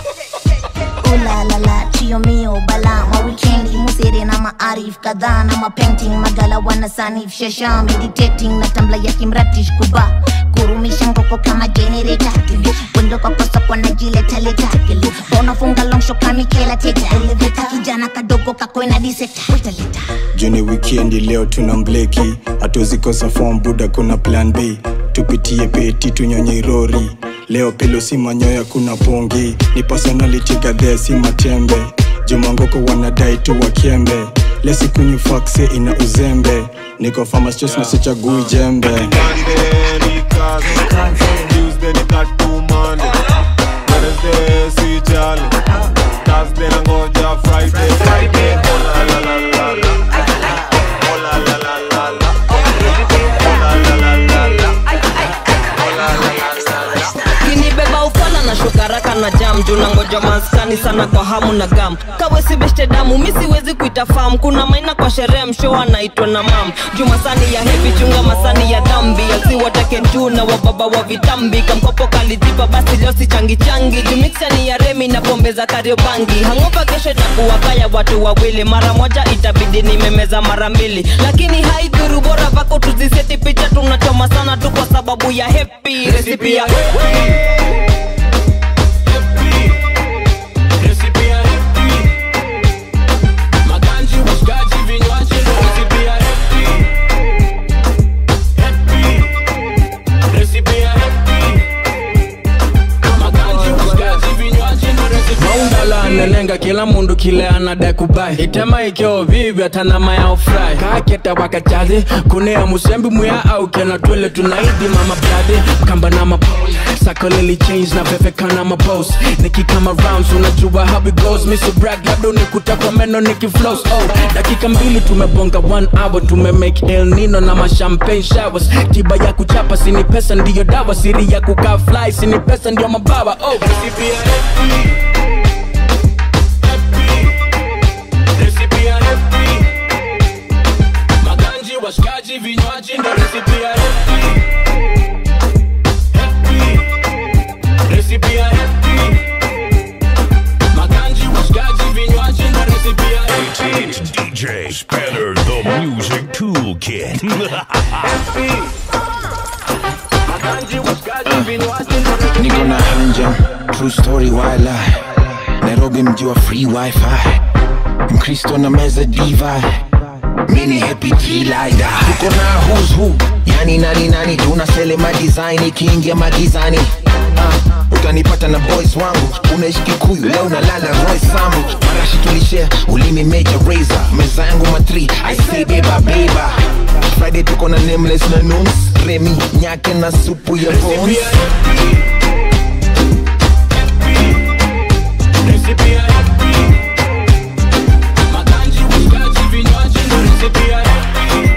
ulalala trio mio bala mawikendi musere na maarif kadhaa na mapainting magala wana sanif shasha meditating na tambla ya kimratish kuba kurumisha ngoko kama generator wendo kwa kosa kwa najiletaleta unafunga longsho kamikela teta eleveta kijana kadogo kakwena diseta wetaleta juni wikendi leo tuna mbleki hatuzikosa fom buda kuna plan b tupitie peti tunyonye irori leo pilo si manyoya kuna pongi ni personality gadhee si matembe jumangoko wanadai tu wakembe lesikunywi fakse ina uzembe niko famastos na sichagui jembe Monday ni kazi Tuesday ni katu Monday Wednesday si jale Thursday nangoja Friday Friday oh la la la la la oh la la la la la oh la la la la la oh la la la la la kinibeba ufala na shukaraka na jam juu nangoja maskani sana kwa hamu na gam kawesi beshte damu mi siwezi kuita fam kuna maina kwa sherehe msho anaitwa na mam juu masani ya hevi chunga masani ya dhambi asiwatake juu na wababa wa vitambi kamkopo kalijipa basi leo si changi changi juu miksani ya remi na pombe za kariobangi hangopa kesho itakuwa kaya watu wawili mara moja itabidi nimemeza mara mbili lakini haidhuru bora vako tuziseti picha tunachoma sana tu kwa sababu ya hepi resipi ya hepi maganji washikaji vinywaji resipi ya happy happy resipi ya happy maganji washikaji vinywaji na resipi maundala anenenga kila mundu kile anadai kubai itema ikyo vivi atanama ya ofrai kaketa wakajazi kunea musembi muya au kena twele tunaidi mama bladi kamba na mapo sako lili change na vefeka na mapos nikikama rounds unajua how it goes miso brag labda unikuta kwa meno nikiflows oh dakika mbili tumebonga one hour tumemake el nino na mashampagne showers tiba ya kuchapa sini pesa ndiyo dawa siri ya kukaa fly sini pesa ndiyo mabawa oh resipi ya happy resipi ya happy washikaji vinywaji ndo resipi ya happy Happy. resipi ya happy maganji washikaji vinywaji ndo resipi ya happy It's DJ Spanner, the music toolkit. niko na hanja true story wala nairobi mji wa free wifi mkristo na meza diva mini happy t-lida tuko na who's who yani nani nani tunaselema design ikiingia magizani uh, utanipata na boys wangu unaishi kikuyu leo nalala roy sambu marashi tulishare ulimi major razor meza yangu matri i say beba beba friday tuko na nameless na nuns remi nyake na supu ya bones resipi ya happy maganji washikaji vinywaji ndo resipi ya happy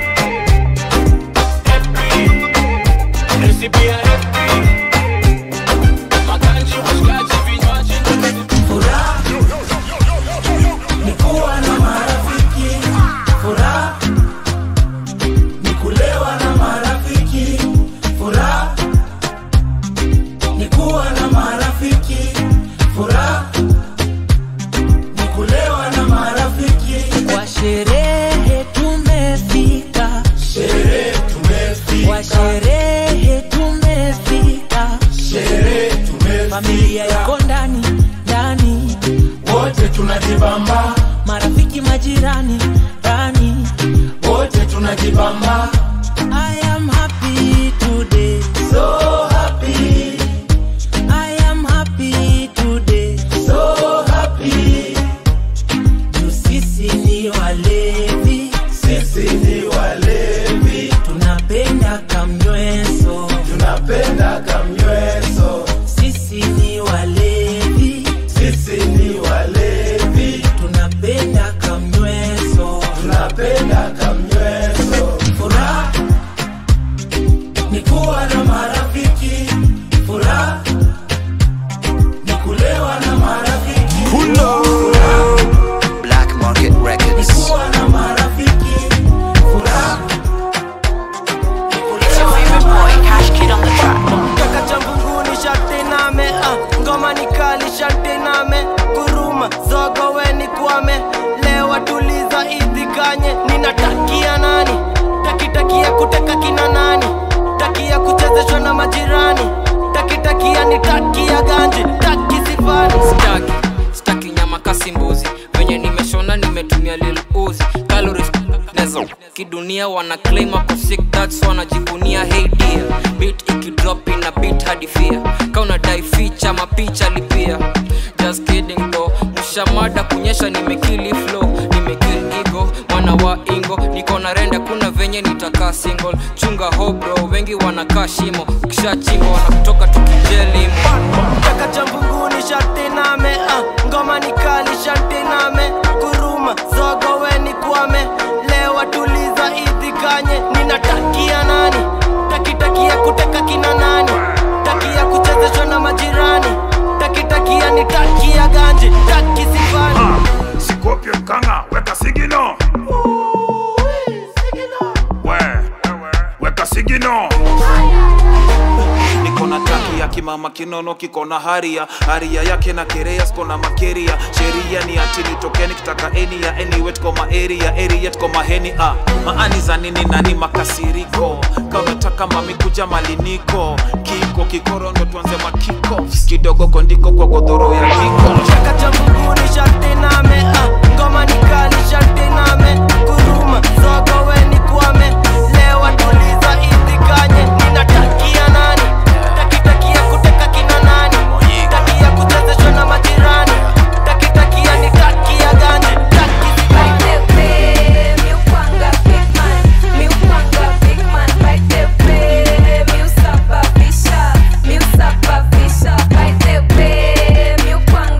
Happy. resipi ya happy maganji washikaji vinywaji ndo resipi Furaha ni kuwa na marafiki, furaha ni kulewa na marafiki, furaha ni kuwa na marafiki, furaha ni kulewa na marafiki. Kwa sherehe tumefika, Sherehe tumefika, kwa sherehe tumefika, sherehe tumefika, familia iko ndani ndani, wote tunajibamba, marafiki majirani ndani, wote tunajibamba. I am happy today, So happy, I am happy today, so happy. juu sisi ni walevi, Sisi ni walevi, tunapenda kamnyweso, tunapenda kamnyweso. sisi ni walevi, Sisi ni walevi, tunapenda kamnyweso, tunapenda kamnyweso. Furaha ni kuwa na marafiki, furaha ni kulewa na marafiki. Furaha Black Market ni Records. kuwa na marafiki, furaha kaka cha mbunguni sharti name ah, ngoma ni kali sharti name kuruma zogo weni kwame lewa tuliza idhikanye ninatakia nani takitakia kuteka kina nani takia kuchezeshwa na majirani takitakia ni takia ganji taki sifani staki staki nyama kasi mbuzi venye nimeshona nimetumia lil uzi calories nezo kidunia wana claim ako sick that's wanajivunia hey dear beat ikidrop ina beat hadi fear ka unadai ficha mapicha lipia just kidding though mshamada kunyesha nimekili flow nimekill ego mwana wa ingo niko na renda kuna venye nitakaa single chunga hobro wengi wanakaa shimo ukishachimba wanakutoka tukijelimo kaka cha mbunguni sharti name ah, ngoma ni kali sharti name kuruma zogo weni kwame lewa tuliza idhikanye ninatakia nani takitakia kuteka kina nani takia kuchezeshwa na majirani takitakia ni takia ganji taki sifani Sikopye mkanga, weka sigino. We, weka sigino. niko na taki ya kimama kinono kiko na haria haria yake na kerea siko na makeria sheria ni ati nitokeni kitaka eni ya anyway tuko ma area area tuko maheni ah. maani za nini nani makasiriko ka unataka mami kuja maliniko kiko kikoro ndo tuanze makiko kidogo kondiko kwa godhoro ya kiko kaka cha mbunguni sharti name ah, ngoma ni kali sharti name kuruma zogo weni kwame lewa tuliza idhikanye ninatakia nani takitakia kuteka kina nani takia kuchezeshwa na majirani takitakia ni takia gani taki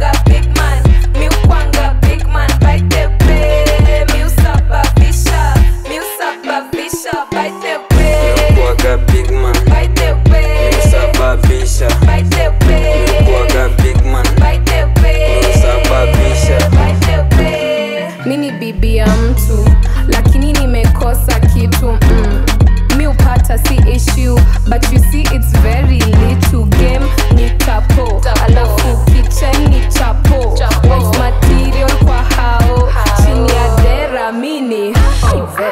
Big man, bite the play,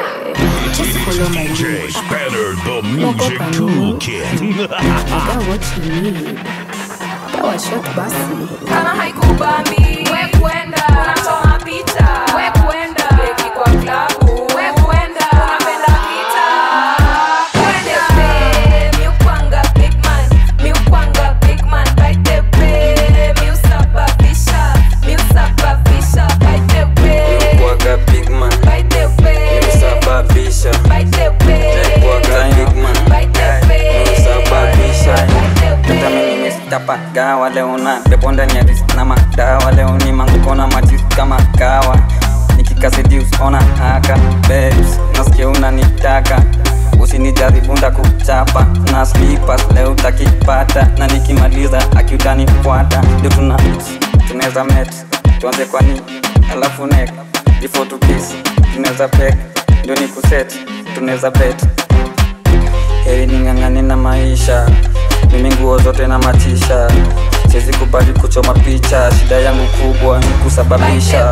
It's DJ Spanner, the music toolkit. I got what you need. Dawa shot basi. kama haikubambi we kwenda unachoma picha we kwenda beki kwa klabu we kwenda unapenda kita kwende pe mi ukwanga big man mi ukwanga big man baite pe mi usababisha mi usababisha baite pe Kuwaga big man baite pe Nimesababisha baite pe Kuwaga big man baite pe Nimesababisha Hata mimi nimestapa gawa leo na pepo ndani ya risk na madawa leo ni manguko na matis kama kawa nikikasidius ona haka babes nasikia unanitaka usinijaribu ndakuchapa na slippers leo utakipata na nikimaliza akiutanifuata ndio tuna tunaweza met tuanze kwani alafu nek before to kiss tunaweza pek ndio ni kuset tunaweza bet heri ning'ang'ani na maisha mimi nguo zote na matisha siwezi kubali kuchoma picha shida yangu kubwa ni kusababisha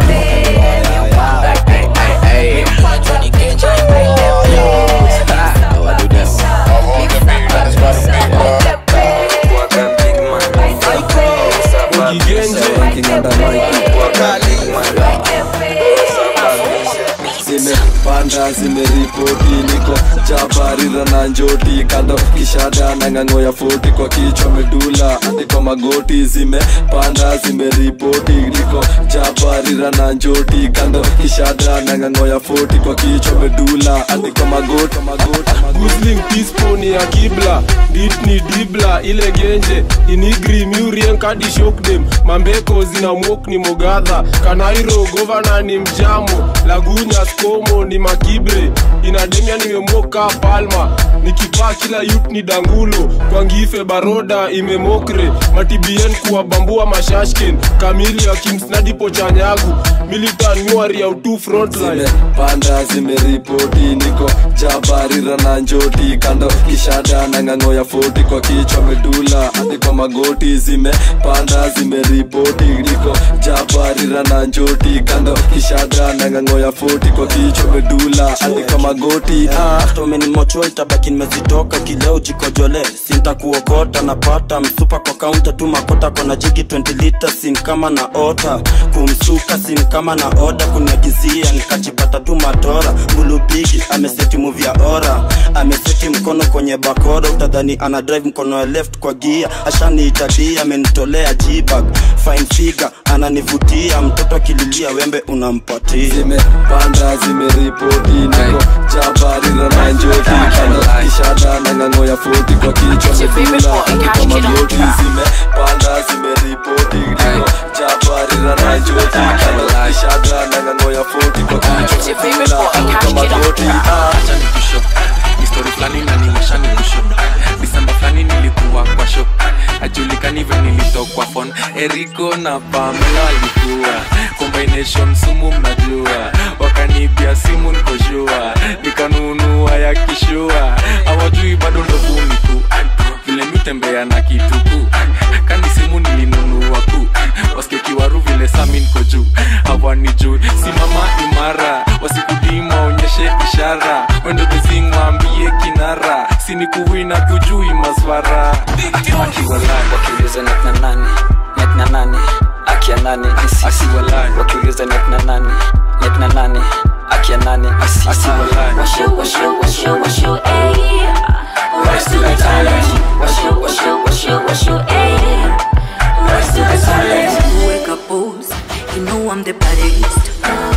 zimepanda zimeripoti niko jabarira na njoti kando kishada na ng'ang'o ya foti kwa kichwa medula niko magoti zimepanda zimeripoti niko jabarira na njoti kando kishada na ng'ang'o ya foti kwa kichwa medula niko magoti magoti Gusling pispo ni ya kibla dit ni dibla ile genje inigri murien kadi shokdem mambeko zina mok ni mogadha kanairo govana ni mjamo lagunya skomo ni makibre inademia nimemoka palma nikipaa kila yut ni dangulo kwa ngife baroda imemokre matibien kuwabambua mashashken kamili ya kimsnadipo chanyagu militan nyuari ya utu frontline panda zimeripoti niko jabarira na njoti kando kishada na ng'ang'o ya foti kwa kichwa medula hadi kwa magoti zimepanda zimeripoti niko jabarira na njoti kando kishada na ng'ang'o ya foti kwa kichwa medula hadi kwa magoti ah. tomenimochwa itabaki nimezitoka kileo jikojole sintakuokota napata msupa kwa kaunta tu makota kona jigi 20 lita sin kama na ota kumsuka sin kama na oda kuniagizia nikajipata tu matora bulubigi ameseti muvya ora ameseti mkono kwenye bakora utadhani ana drive mkono ya left kwa gia ashaniitadia amenitolea jibag fine figure ananivutia mtoto akililia wembe unampatia zimepanda zimeripoti niko jabarira na njoti kando kishada na ng'ang'o ya foti kwa kichwa medula hadi kwa magoti zimepanda zimeripoti niko jabarira na njoti kando kishada na ng'ang'o ya foti kwa kichwa medula hadi kwa magoti ah. histori fulani naniwasha ni kusho disemba fulani nilikuwa kwa shop ajulikani ve nilitokwa fon eriko na pamela walikuwa combination sumu mnajua wakanibia simu nikoshua nikanunua ya kishua awajui bado ndovuni tu vile mitembea na kituku kani simu nilinunua ku waskekiwaru vile sami niko juu hawani juu simama imara wasikudima onyeshe ishara wendo bezingwambie kinara sinikuwina tujui maswara wakiuliza nekna nani nekna nani akia nani ni sisi wakiuliza nekna nani nekna nani akia nani ni sisi Washu, washu, washu, washu, ayy. Rise to the challenge. Washu, washu, washu, washu, ayy. Rise to the challenge. Wake up, pose. You know I'm the baddest.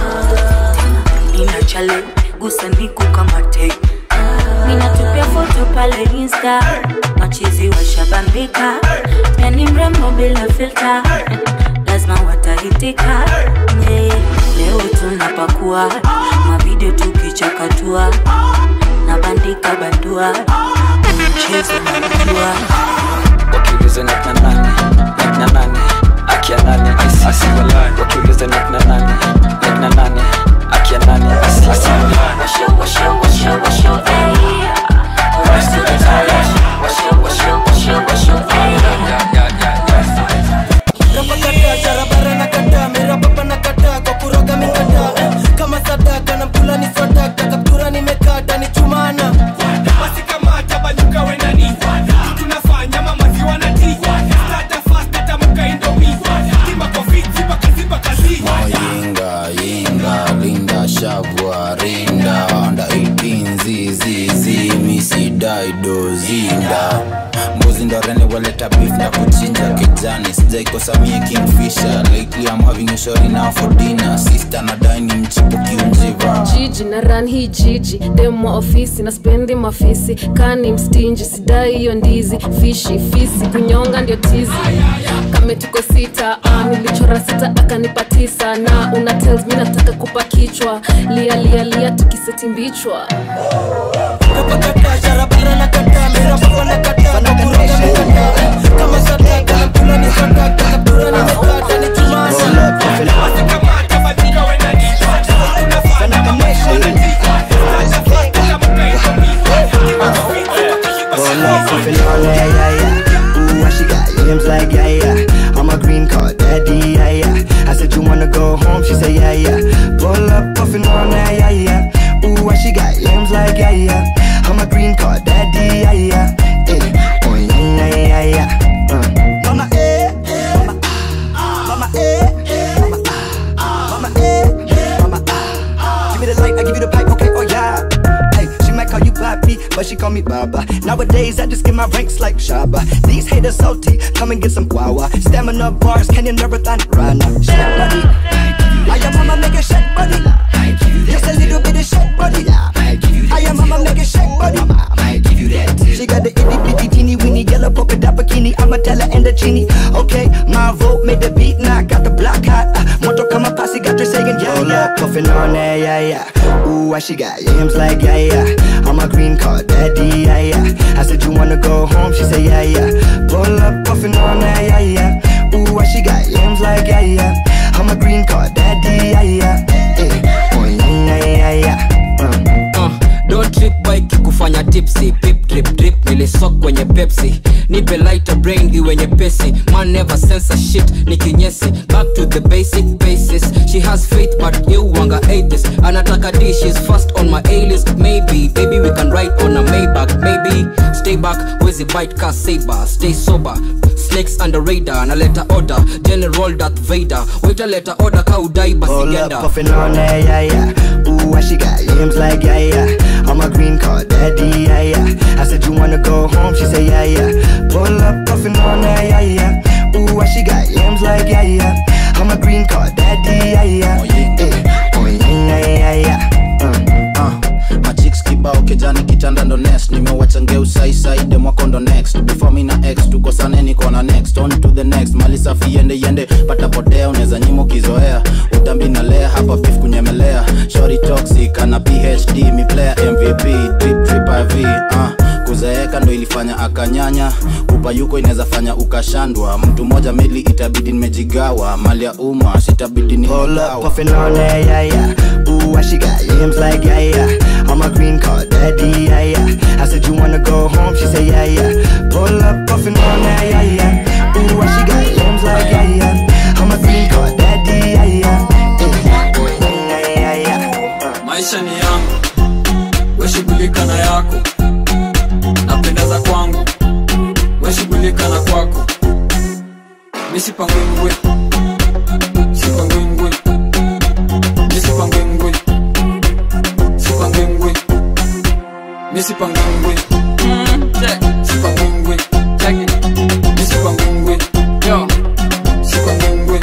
Nina challenge, gusa niku kama te. Ninatupia foto pale Insta. Machizi washabambika, yani mrembo bila filter. Lazima watahitika. Yeah. Leo tunapakua mavideo tukichakatua, nabandika bandua mchezo najua wakiuliza nekna nani nekna nani akia nani ni sisi wakiuliza nekna nani nekna nani akia nani ni sisi Washu, washu, washu, washu, ayy. Rise to the challenge. Washu, washu, washu, washu, ayy. rapakata jarabara na kata mirapapa na kata kwa kuroga mikata kama sadaka na mkula ni swadaka kaptura ni daidozinda mbuzi ndorene waleta beef na kuchinja kijani sijaikosamie kingfisher lately I'm having a shorty now for dinner sister na dine mchipo kiunjiva jiji na ran hii jiji demo ofisi na spendi mafisi kani mstinji sidai hiyo ndizi fishi fisi kunyonga ndio tizi kame tuko sita ah, nilichora sita akanipa tisa na una tells mi nataka kupa kichwa lia lia lia tukiseti mbichwa Roll up, puffin' on that, yeah, yeah. Ooh, why she got limbs like, yeah, yeah. I'm a green card daddy, yeah, yeah. I said, you wanna go home? She said, yeah, yeah. Roll up, puffin' on that, yeah, yeah. Ooh, why she got limbs like, yeah, yeah. I'm a green card daddy, yeah, yeah. Eh, oh, yeah, yeah, yeah, yeah. Uh. Mama, eh, mama, ah, mama, eh, mama, ah, mama, eh, mama, ah. Give me the light, I give you the pipe, okay, oh, yeah. Hey, she might call you Papi, but she call me Baba. Nowadays, I just get my ranks like Shaba. These haters salty, come and get some guava. Stamina bars, can you never thought Rana? Shake buddy, I am mama make a shake buddy. Just a little bit of shake buddy. I am mama make a shake buddy. She got the itty bitty teeny weeny yellow polka dot bikini. I'ma tell her and the genie. Okay, my vote made the beat, now I got the block hot. Uh, Moto kama posse got her saying yeah yeah. Puffin' on that yeah yeah. Ooh, why she got yams like yeah yeah. I'm a green card daddy yeah yeah. I said you wanna go home, she said yeah yeah. Pull up puffin' on that yeah yeah. Ooh, why she got yams like yeah yeah. I'm a green card daddy yeah yeah. Eh, oh yeah yeah yeah. Uh. uh, don't trip bike kufanya tipsy pip drip drip nilisok kwenye pepsi nipe lighter brain iwe nyepesi man never sense a shit ni kinyesi back to the basic basis she has faith but you wanga atheist anataka d she's first on my a list maybe baby we can ride on a maybach maybe stay back wezi bite ka saber stay sober snakes under radar naleta order general darth vader waita leta order ka udai basi Hold up, genda puffin' on that, yeah, yeah. Ooh, why she got limbs like, yeah, yeah. I'm a green card daddy, yeah, yeah. I said, you wanna go home? She said, yeah, yeah. Pull up, puffin' on that, yeah, yeah. Ooh, why she got limbs like, yeah, yeah. I'm a green card daddy, yeah, yeah. Eh, oh, yeah, yeah, yeah, yeah. uh, machiks kibao kijani kitanda ndo next nimewacha ngeu saisai demwako ndo next before mi na x tukosane niko na next on to the next mali safi yende yende patapotea unaweza nyima ukizoea utambi na lea hapa beef kunyemelea shori toxic ana phd mi player mvp drip drip iv uh, kuzeeka ndo ilifanya akanyanya upayuko inaweza fanya ukashandwa mtu mmoja mili itabidi nimejigawa mali ya umma sitabidi Hold up, nimegawa puffin' on that, yeah, yeah. Ooh, why she got limbs like, yeah, yeah. I'm a green card daddy, yeah, yeah. I said, you wanna go home? She said, yeah, yeah. Pull up, puffin' on that, yeah, yeah. Ooh, why she got limbs like, yeah, yeah. I'm a green card daddy, yeah, yeah. Eh, yeah, yeah, yeah. maisha ni yangu weshughulika na yako napendeza kwangu weshughulika na kwako misipangwingwe sipangwingwe misipangwingwe sipangwingwe misipangwingwe sipangwingwe misipangwingwe sipangwingwe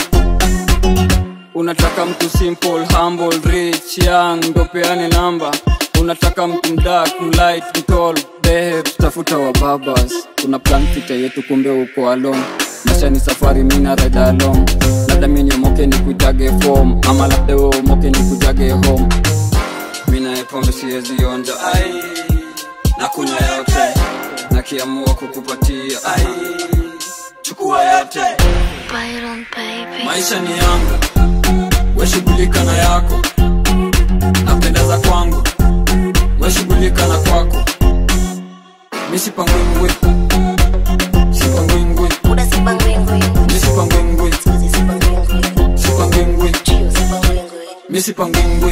unataka mtu simple humble rich young ndo peane namba unataka mtu mdak mlight mtol babes tafuta wa babas kuna plan pita yetu kumbe uko alone maisha ni safari mina ride along labda minyomoke ni kuitage form ama labda we umoke ni kujage home mina epombe siwezi onja ai na kunywa yote nakiamua kukupatia ai chukua yote maisha ni yangu weshughulika na yako napendeza kwangu weshughulika na kwako misipangwingwe sipangwingwe misipangwingwe sipangwingwe misipangwingwe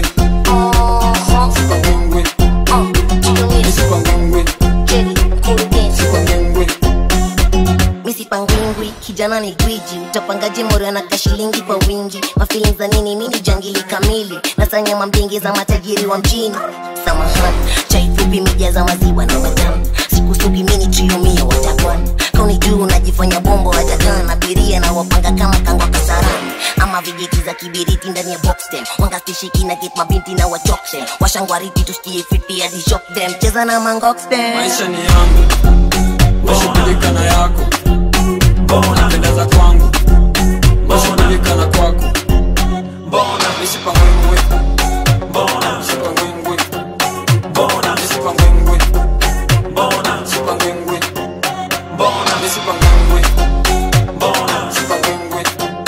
sipangwingwe misipangwingwe sipangwingwe misipangwingwi kijana ni gwiji utapangaje mori anaka shilingi kwa wingi mafilin za nini mini jangili kamili nasanya mambingi za matajiri wa mjini samahani chai fupi mija za maziwa na matamu sikusugi mini triomio watakwan kauni juu unajifanya bombo wajagan abiria na wapanga kama kangwa kasarani ama vijiti za kibiriti ndani ya boxtem wangastishiki na get mabinti na wachokse washangwariti tusikie fiti hadi shock them cheza na mangoxtem maisha ni yangu nashughulika na yako unapendeza kwangu nashughulika na kwako nisipangwingwi nisipangwingwi nisipangwingwi nisipangwingwi nisipangwingwi nisipangwingwi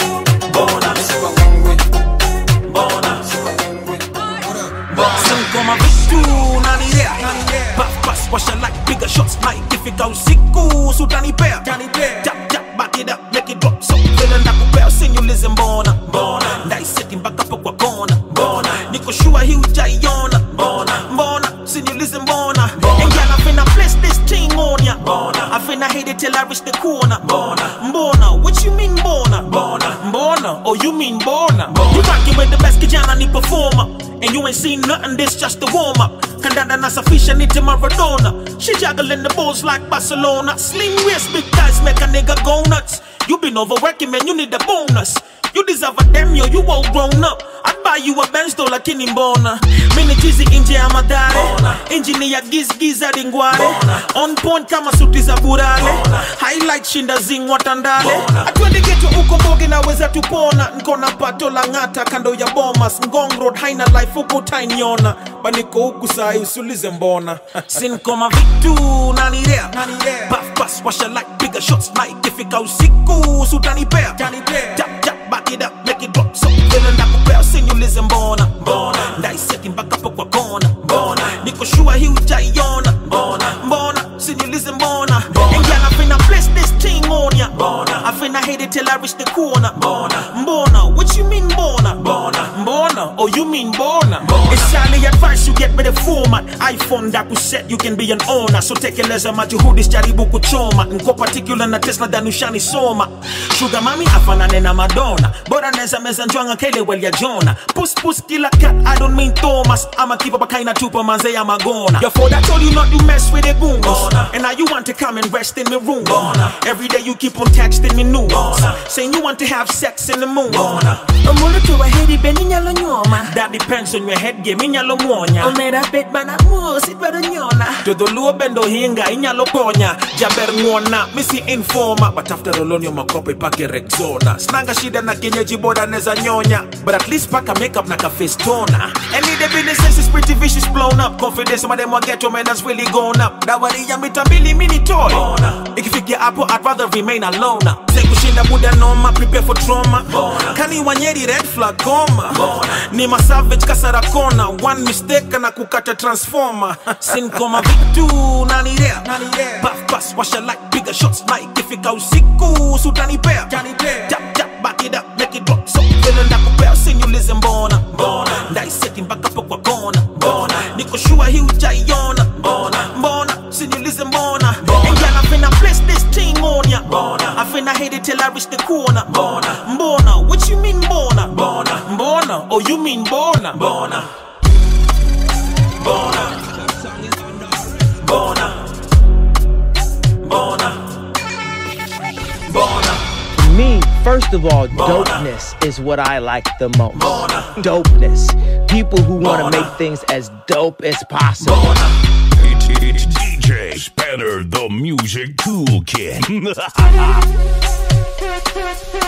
nisipangwingwi Singoma vitu nanilea Puff pass washa like bigger shots like ikifika usiku sutanipea Tap tap back it up make it drop so vile nakupea usinyulize mbona mbona ndaiseti mpaka po kwa kona mbona niko sure hii ujaiona mbona mbona usinyulize mbona and girl I finna place this thing on ya mbona I finna hit it till I reach the corner mbona mbona what you mean mbona mbona mbona oh you mean mbona you rockin' with the best kijana ni performer And you ain't seen nothing, this just the warm up. Kandanda nasafisha nite Maradona. She juggling the balls like Barcelona. Slim waist, big thighs make a nigga go nuts. You been overworking, man, you need a bonus. You deserve a damn yo, you all grown up. I'd buy you a Benz though lakini mbona Mini chizi nje ya madare Injini ya giz giz hadi ngware On point kama suti za burale Highlight shinda zing watandale Atwende geto uko mboge naweza tupona Nkona pato la ngata kando ya bomas Ngong road haina life huko tainiona Baniko huku sahi usulize mbona Sinkoma vitu nanilea Puff pass washa like bigger shots like Ifika usiku sutanipea Tap tap back it up make it drop so vile ndakupea usinyulize mbona mbona ndaiseti mpaka po kwa kona mbona niko sure hii ujaiona mbona mbona usinyulize mbona and girl I finna place this thing on ya mbona I finna hit it till I reach the corner mbona mbona what you mean mbona mbona mbona oh you mean mbona it's highly advice you get with the format iPhone ndakuset you can be an owner so tekeleza majuhudi jaribu kuchoma nko particular na Tesla danushani soma sugar mami afanane na Madonna bora neza meza njwanga kele well ya Jona puss puss killer cat I don't mean Thomas I'm a keep up a kind of tupa manze ya magona your father told you not to mess with the goons and now you want to come and rest in my room every day you keep on texting me news saying you want to have sex in the moon Omulu tuwa hedi be ninyalo nyoma That depends on your head game inyalo muonya Omera bet bana muos idwaro nyona Todo luo bendo hinga inyalo ponya Jaber ngwona misi informa But after olonio makope pake Rexona Snanga shida na kienyeji boda neza nyonya But at least paka makeup na ka face toner And the business sense is pretty vicious blown up Confidence of them wa ghetto man has really gone up Dawari ya mita mbili mini toy Ikifikia hapo I'd rather remain alone Say kushinda muda noma prepare for trauma Kani wanyeri red flag goma Ni ma savage kasara kona One mistake na kukata transformer Sin koma vitu nanilea Puff pass washa like bigger shots like Ifika usiku sutanipea Tap tap back it up make it drop So vile ndakupea usinyulize mbona Ndaiseti mpaka po kwa kona Niko sure hii ujaiona Mbona usinyulize mbona And girl I finna place this thing on ya I finna hit it till I reach the corner Mbona what you mean mbona Mbona oh you mean mbona Mbona Mbona Mbona Mbona Mbona Me, first of all, dopeness is what I like the most. Dopeness. People who want to make things as dope as possible. It's DJ Spanner, the music toolkit.